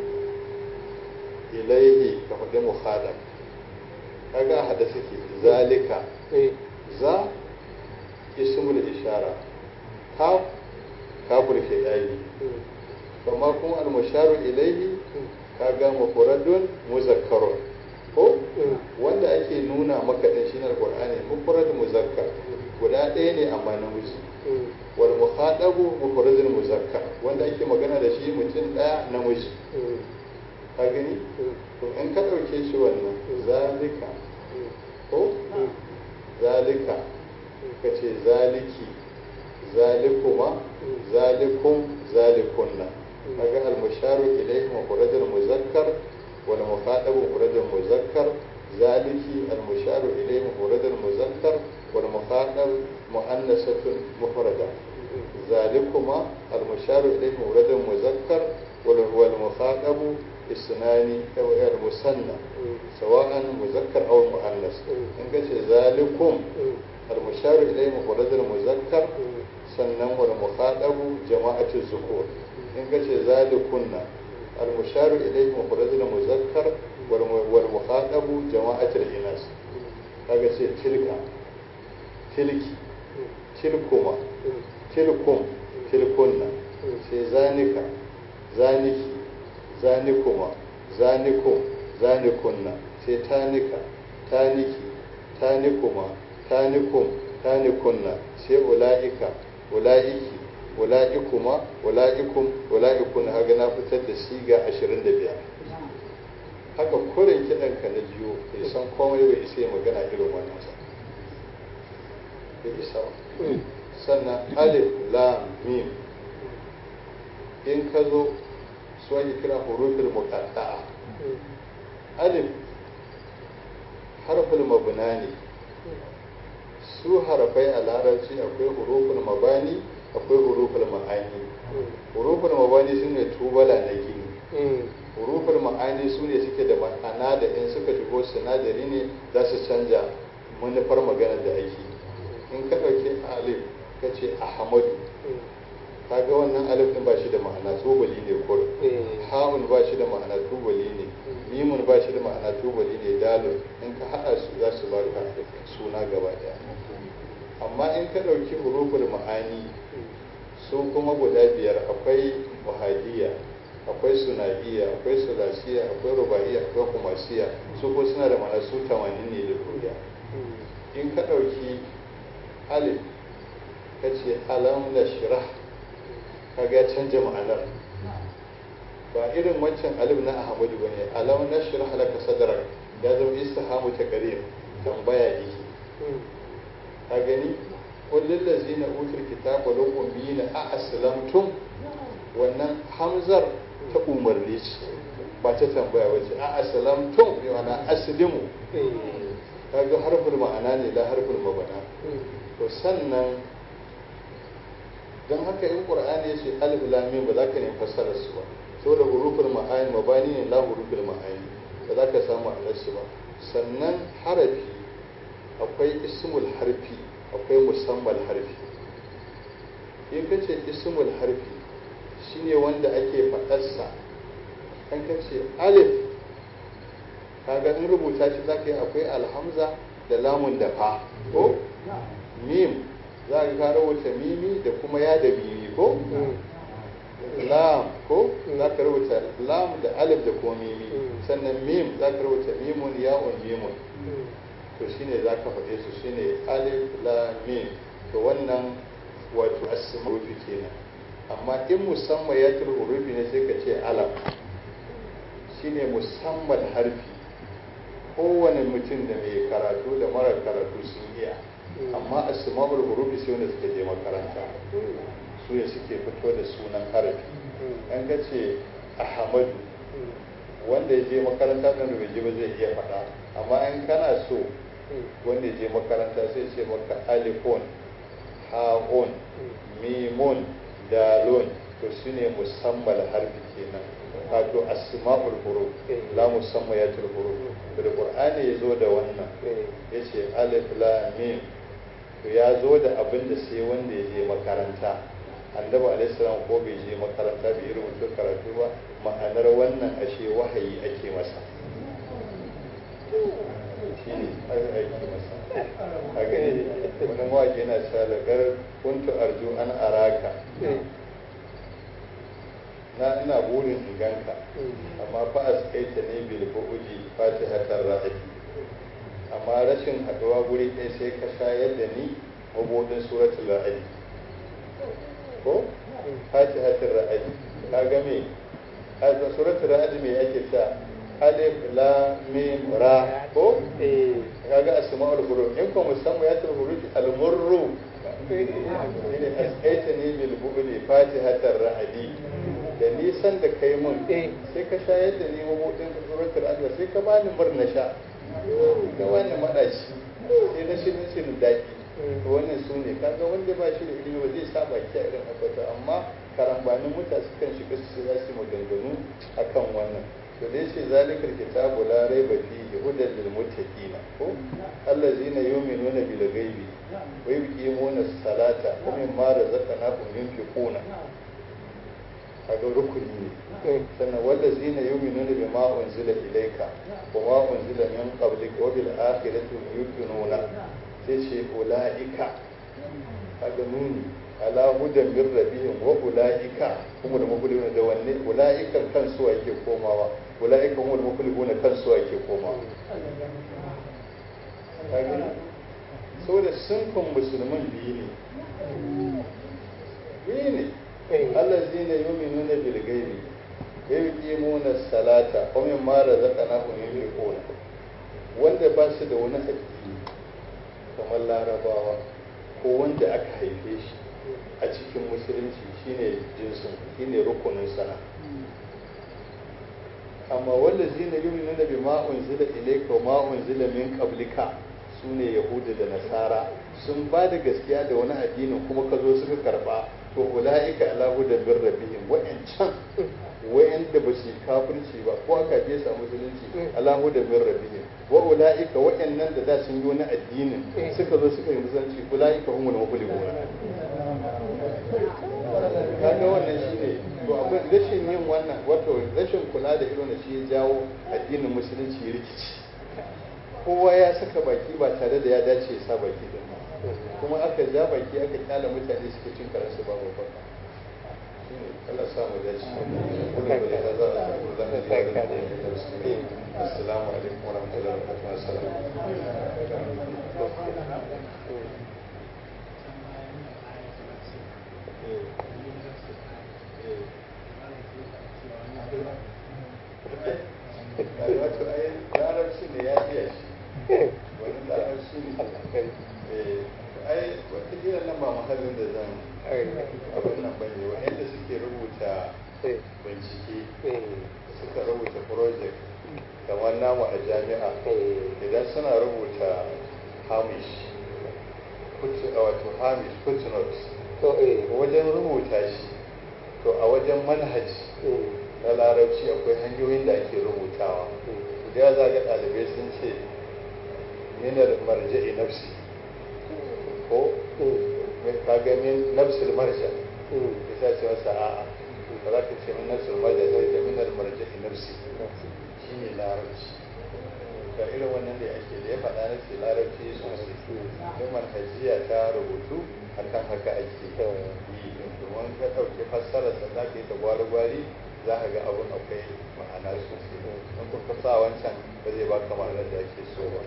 ilaihi ka faɗi muhadam kaga a hada suke zalika za ismul ishara ka kafur ke ɗari amma kuma al-musharu ilaihi kaga mufradun muzakkarun ko wanda ake nuna maka din shine alqur'ani mufrad muzakkar guda ɗaya ne amma namiji wal mukhatabu mufradun muzakkar wanda ake magana da shi mutum ɗaya namiji ka gani to in ka ɗauke shi wannan zalika ko zalika ka ce zaliki zalikuma zalikum zalikunna kaga al-musharu ilayhi mufradun muzakkar wal mukhatabu mufradun muzakkar zaliki al-musharu ilayhi mufradun muzakkar wal mukhatab muannasatun mufrada zalikuma al-musharu ilayhi mufradun muzakkar wal mukhatabu isnani aw al-musanna sawa'an muzakkar aw muannas in kace zalikum al-musharu ilayhi mufradun muzakkar sannan wal mukhatabu jama'atu zukur in ka ce zalikunna al-musharu ilayhi mufradun muzakkar wal mukhatabu jama'atul inas kaga ce tilka tilki tilkuma tilkum tilkunna sai zanika zaniki zanikuma zanikum zanikunna sai tanika taniki tanikuma tanikum tanikunna sai ula'ika ula'iki ula'ikuma ula'ikum ula'ikun haga na fitar da siga 25 haka kurin kiɗan ka na jiyo bai san komai bai isa magana irin wannan sa bai isa sannan alif lam mim in ka zo su ake kira hurufin muqatta'a alif harful mabna ne su harafai a larabci akwai hurufin mabani akwai hurufin ma'ani hurufin mabani su ne tubala na gini hurufin ma'ani su ne suke da ma'ana da in suka shigo sinadari ne za su canja manufar magana da ake in ka ɗauki alif ka ce ahmadu kaga wannan alif din ba shi da ma'ana tubali ne kur ha'un ba shi da ma'ana tubali ne mimun ba shi da ma'ana tubali ne dalil in ka haɗa su za su baka suna gaba daya amma in ka ɗauki huruful ma'ani su kuma guda biyar akwai muhadiya akwai sunaiya akwai sulasiya akwai rubaiya akwai kumasiya su ko suna da mana su 80 ne da duniya in ka ɗauki alif ka ce alam na shirah ka ga ya canja ma'anar ba irin wancan alif na ahmadu ba ne alam na shirah laka sadrak ya zama istihamu ta karim tambaya yake ka gani kullum lazina utul kitaba lakum biyina a aslamtum wannan hamzar ta umarni ce ba ta tambaya ba ce a aslamtum bi ma'ana aslimu kaga harfin ma'ana ne la harfin mabana to sannan don haka in qur'ani ya ce alif lam mim ba za ka nemi fassarar su ba saboda hurufin ma'ani mabani ne la hurufin ma'ani ba za ka samu ma'anar su ba sannan harafi akwai ismul harfi akwai musammal harfi in ka ce ismul harfi shine wanda ake faɗarsa kan ka ce alif kaga in rubuta shi za ka yi akwai alhamza da lamun da fa ko mim za ka ka rubuta mimi da kuma ya da mimi ko lam ko za ka rubuta lam da alif da kuma mimi sannan mim za ka rubuta mimun ya'un mimun to shine za ka faɗe su shine alif lam mim to wannan wato asma'i kenan amma in musamman ya tul hurufi ne sai ka ce alam shine musamman harfi kowane mutum da mai karatu da mara karatu sun iya amma asma'ul hurufi sai wanda suka je makaranta su ne suke fito da sunan harafi an ga ce ahmadu wanda ya je makaranta ɗan da bai je ba zai iya faɗa amma in kana so wanda ya je makaranta sai ce maka alifon ha'un mimun dalon to su ne musamman harfi kenan wato asma'ul huruf la musamman ya huruf da qur'ani ya zo da wannan ya ce alif lam mim to ya zo da abin da sai wanda ya je makaranta annabi alaihi salam ko bai je makaranta bai yi rubutu karatu ba ma'anar wannan ashe wahayi ake masa shi ne aiki masa a gani wani mawaƙi yana cewa da gar kuntu arju an araka na ina burin in ganka amma fa askaita ne bil bu'udi fatihatar ra'ayi amma rashin haɗuwa guri ɗaya sai ka shayar da ni mabudin suratul ra'ayi ko fatihatar ra'ayi ka ga me suratul ra'ayi me ake ta alif la mim ra ko kaga asma'ul huruf in ko musamman ya tul huruf al murru ne askaita ne bil bu'udi fatihatar ra'ayi da nisan da kai mun sai ka shayar da ni mabudin suratul ra'ayi sai ka bani murna sha ga wani maɗaci sai na shirin shirin daɗi to wannan su ne kaga wanda ba shi da ilimi ba zai sa baki a irin haka amma karambanin mutane sukan shiga su za su maganganu akan wannan to dai ce zalikar kitabu la raiba fihi hudan lil muttaqina ko allazina yu'minuna bil ghaibi wa yuqimuna salata wa mimma razaqnahum yunfiquna kaga rukuni ne sannan wanda zina yuminuna bima unzila ilayka wa ma unzila min qablika wa bil akhirati yuqinuna sai ce ulaika kaga nuni ala hudan min rabbihim wa ulaika kuma da mafulihuna da wanne ulaika kan su yake komawa ulaika kuma da mafulihuna kan su yake komawa kaga saboda sunfin musulman biyu ne biyu ne allazina yu'minuna bil ghaibi wa yuqimuna as-salata wa mimma razaqnahum yunfiquna wanda ba su da wani addini kamar larabawa ko wanda aka haife shi a cikin musulunci shine jinsin shine rukunin sana amma wanda zina yu'minuna bima unzila ilayka wa ma unzila min qablika sune yahudu da nasara sun ba da gaskiya da wani addinin kuma ka zo suka karba to ula'ika ala hudan min rabbihim wa'ancan wa'anda ba su kafirci ba ko aka je sa musulunci ala hudan min rabbihim wa ula'ika wa'annan da da sun yi wani addinin suka zo suka yi musulunci ula'ika humul muflihun kaga wannan shine to akwai rashin yin wannan wato rashin kula da irin shi ya jawo addinin musulunci rikici kowa ya saka baki ba tare da ya dace ya sa baki din kuma aka ja baki aka kyala mutane suke cin karansu babu baka Allah sa mu dace kuma da ya za a samu da na biya da assalamu alaikum wa rahmatullahi wa barakatuh wato ai larabci ne ya iya shi wani larabci ne ai watakila nan ba mahallin da zan abin nan bane wa'anda suke rubuta bincike suka rubuta project kamar namu a jami'a idan suna rubuta hamish wato hamish footnote wajen rubuta shi to a wajen manhaji na larabci akwai hanyoyin da ake rubutawa da za ga ɗalibai sun ce minar marja'i nafsi ko ka ga min nafsul marja ya sa ce masa a'a ba za ka ce min nafsul marja sai da minar marja'i nafsi shi ne larabci ga irin wannan da ake da ya faɗa na ce larabci sosai don manhajiya ta rubutu akan haka ake yi domin ka ɗauki fassararsa za ka yi ta gwari-gwari za ka ga abin akwai ma'ana sosai in kuka sa wancan ba zai baka ma'anar da ake so ba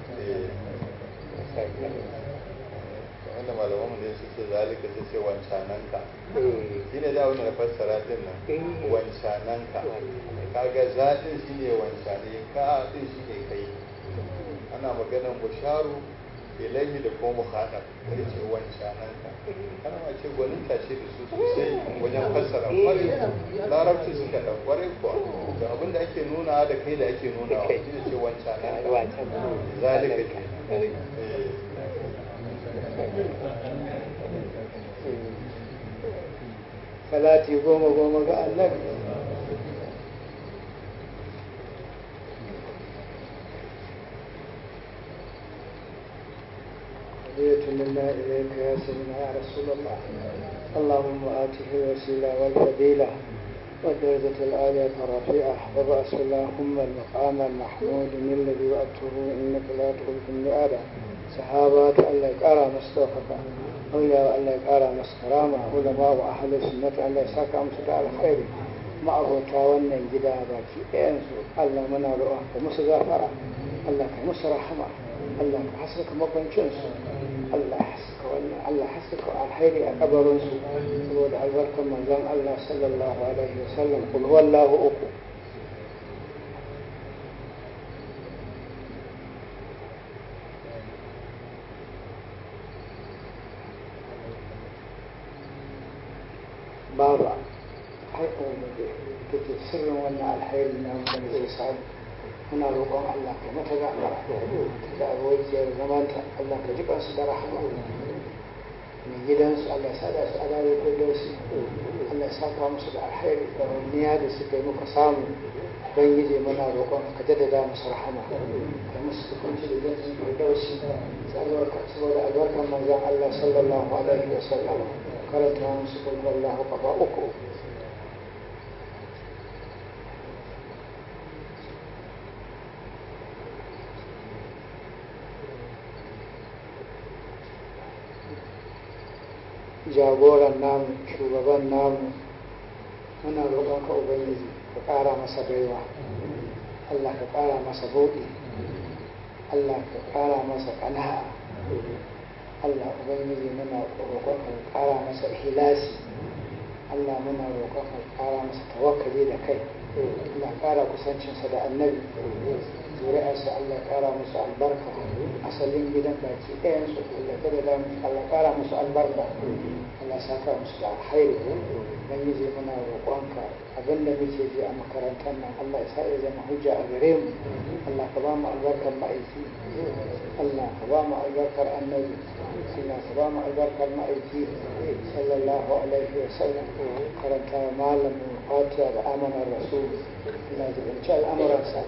wanda malamanmu ne su ce zalika su ce wancananka shi ne da wani na fassara din nan wancananka kaga zaɗin shi ne wancane ka ɗin shi ne kai ana maganar musharu ilaihi da kuma muhaɗar da ce wancananka ana ma ce gwaninta ce da su sosai wajen fassara kwarai larabci suka ɗan kwarai kuwa da abin da ake nuna da kai da ake nuna shi ne ce wancananka zalika ke salati goma goma ga annabi هدية منا إليك يا سيدنا يا رسول الله اللهم آته الوسيلة والفضيلة والدرجة العالية الرفيعة وبأس اللهم المقام المحمود من الذي وأته إنك لا تخلف المئات صحابات الله يقرا مستوفقا أولياء الله يقرا مسكرامة علماء وأهل السنة الله يساك أمسك على خير ما أبوتا wannan gida baki ɗayansu Allah muna roƙon ka musu gafara Allah ka musu rahama Allah ka haskaka makwancinsu Allah haskaka wannan Allah haskaka alkhairi a kabarinsu saboda albarkan manzon Allah sallallahu alaihi wasallam kul wallahu uku baba haifar da ke sirrin wannan alhairi na wanda zai samu muna roƙon Allah ka mata gafara da abokiyar zamanta Allah ka ji kansu da rahama mai gidansu Allah sa da su a dare ko dausi Allah ya saka musu da alhairi da waniya da suka yi muka samu ubangiji muna roƙon ka jaddada musu rahama ka musu tukunci da jantin ko dausi saboda albarkar manzon Allah sallallahu alaihi wa sallam karanta musu kullu Allah kafa uku jagoran namu shugaban namu muna roƙon ka ubangiji ka ƙara masa baiwa Allah ka ƙara masa buɗi Allah ka ƙara masa ƙana'a Allah ubangiji muna roƙon ka ƙara masa hilasi Allah muna roƙon ka ƙara masa tawakkali da kai Allah ƙara kusancinsa da annabi zuri'arsa Allah ƙara musu albarka asalin gidan baki ɗayansu Allah kada da musu Allah ƙara musu albarka Allah saka musu da alkhairi dan yi muna roƙonka abinda muke ji a makarantar nan Allah ya sa ya zama hujja a gare mu Allah ka ba mu albarkar ma'aiki Allah ka ba mu albarkar annabi Allah ka ba mu albarkar ma'aiki sallallahu alaihi wa sallam karanta malamin fatiha da amanar rasul Allah ya zubunci al'amuransa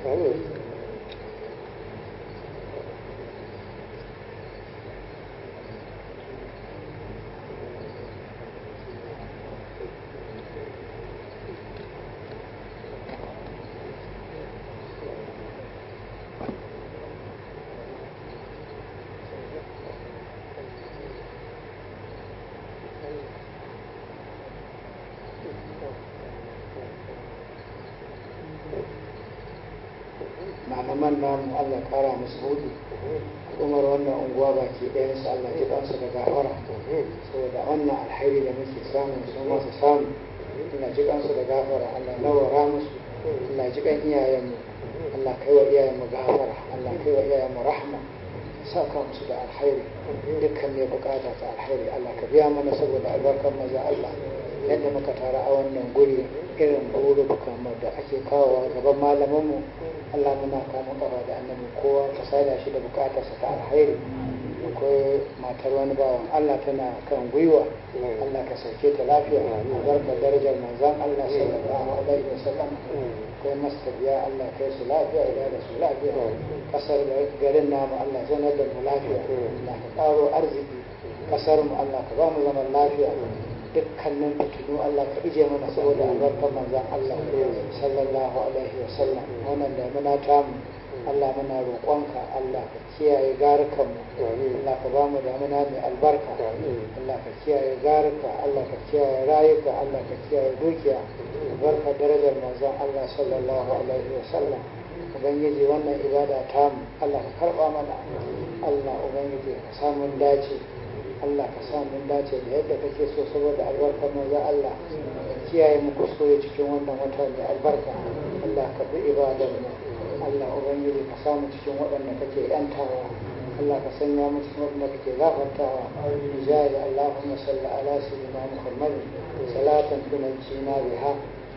liman namu Allah kara musu hudu umar wannan unguwa baki ɗayan su Allah ji kansu da gafara saboda wannan alhairi da muke samu su masu samu Allah ji kansu da gafara Allah nawara musu Allah ji kan iyayenmu Allah kai wa iyayenmu gafara Allah kai wa iyayenmu rahma saka musu da alhairi dukkan ne bukata ta alhairi Allah ka biya mana saboda albarkar maza Allah yadda muka tara a wannan guri irin burubukan da ake kawo gaban malamanmu Allah muna kama kafa da annabi kowa ka sada shi da bukatarsa ta alhairi akwai matar wani bawan Allah tana kan gwiwa Allah ka sauke ta lafiya albarkar darajar manzon Allah sallallahu alaihi wasallam akwai mastabiya Allah kai su lafiya idan da su lafiya kasar garin namu Allah zanar da mu lafiya Allah ka karo arziki kasar mu Allah ka ba mu zaman lafiya dukkanin fitinu Allah ka ije mana saboda albarkar manzon Allah sallallahu alaihi wasallam wannan da muna tamu Allah muna roƙonka Allah ka kiyaye garukanmu Allah ka ba mu damuna mai albarka Allah ka kiyaye garuka Allah ka kiyaye rayuka Allah ka kiyaye dukiya albarka darajar manzon Allah sallallahu alaihi wasallam ubangiji wannan ibada tamu Allah ka karba mana Allah ubangiji ka samu dace Allah ka sa mun dace da yadda kake so saboda albarkar manzo Allah ka kiyaye mu kuskure cikin wannan wata mai albarka Allah ka bi ibadar mu Allah ubangiji ka sa mu cikin waɗanda kake yantawa Allah ka sanya mu cikin waɗanda kake gafartawa bijaya Allahumma salli ala sayyidina Muhammad salatan tunajjina biha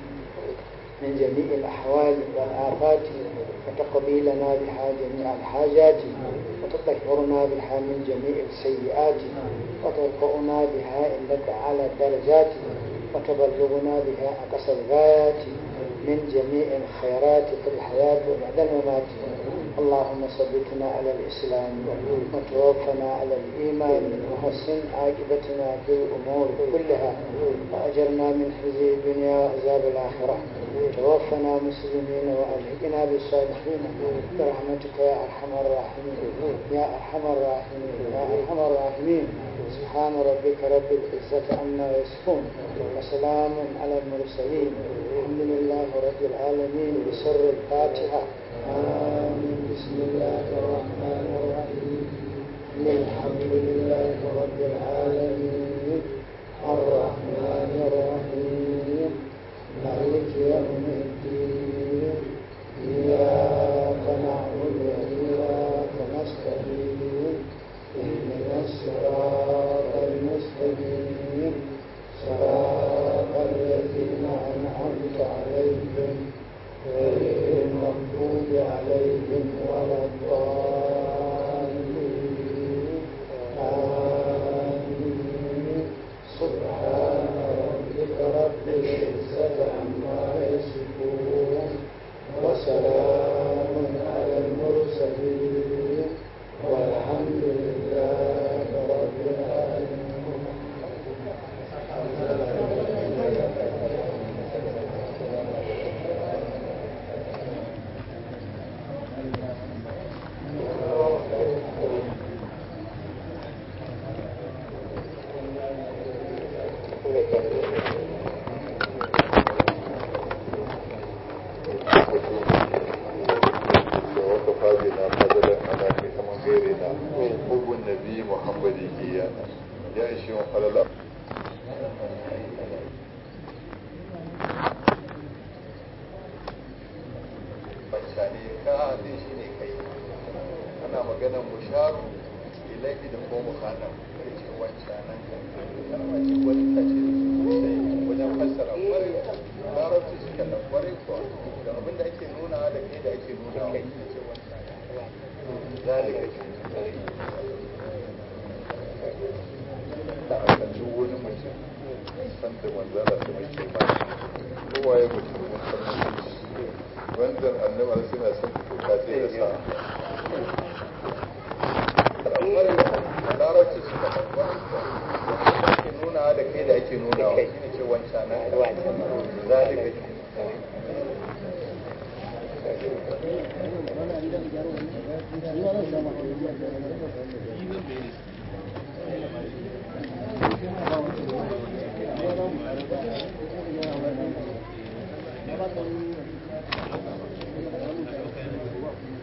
من جميع الأحوال والآفات وتقضي لنا بها جميع الحاجات وتطهرنا بها من جميع السيئات وترفعنا بها عندك على الدرجات وتبلغنا بها أقصى الغايات من جميع الخيرات في الحياة وبعد الممات اللهم ثبتنا على الإسلام وتوفنا على الإيمان وحسن عاقبتنا في الأمور كلها وأجرنا من خزي الدنيا وعذاب الآخرة توفنا مسلمين وألحقنا بالصالحين برحمتك يا أرحم الراحمين يا أرحم الراحمين يا أرحم الراحمين سبحان ربك رب العزة عما يصفون وسلام على المرسلين الحمد لله رب العالمين بسر الفاتحة آمين بسم الله الرحمن الرحيم الحمد لله رب العالمين الرحمن الرحيم مالك يوم الدين إياك نعبد وإياك نستعين اهدنا الصراط المستقيم صراط الذين أنعمت عليهم غير المغضوب عليهم ولا الضالين آمين سبحان ربك رب العزة عما يصفون وسلام على المرسلين والحمد لله رب العالمين وكفى بنا فضلا على كما غيرنا حب النبي محمد إيانا يا إشي وقال Bancane ka haɗe shi ne kai ana maganar musharu ilaihi da ko muhanan ya ce wancanan kalma ce wani ta ce sosai wajen fassara kwarai larabci suka nan kwarai kuwa da abinda ake nuna da kai da ake nuna wa ya ce wancanan zalika ce da aka duk wani mutum san da manzala su mai kima kowa ya mutum mun san mutunci wanzan annabi suna son doka sai da sa larabci suka da ake nuna da kai da ake nuna wa shine ce wancan nan zalika Thank you.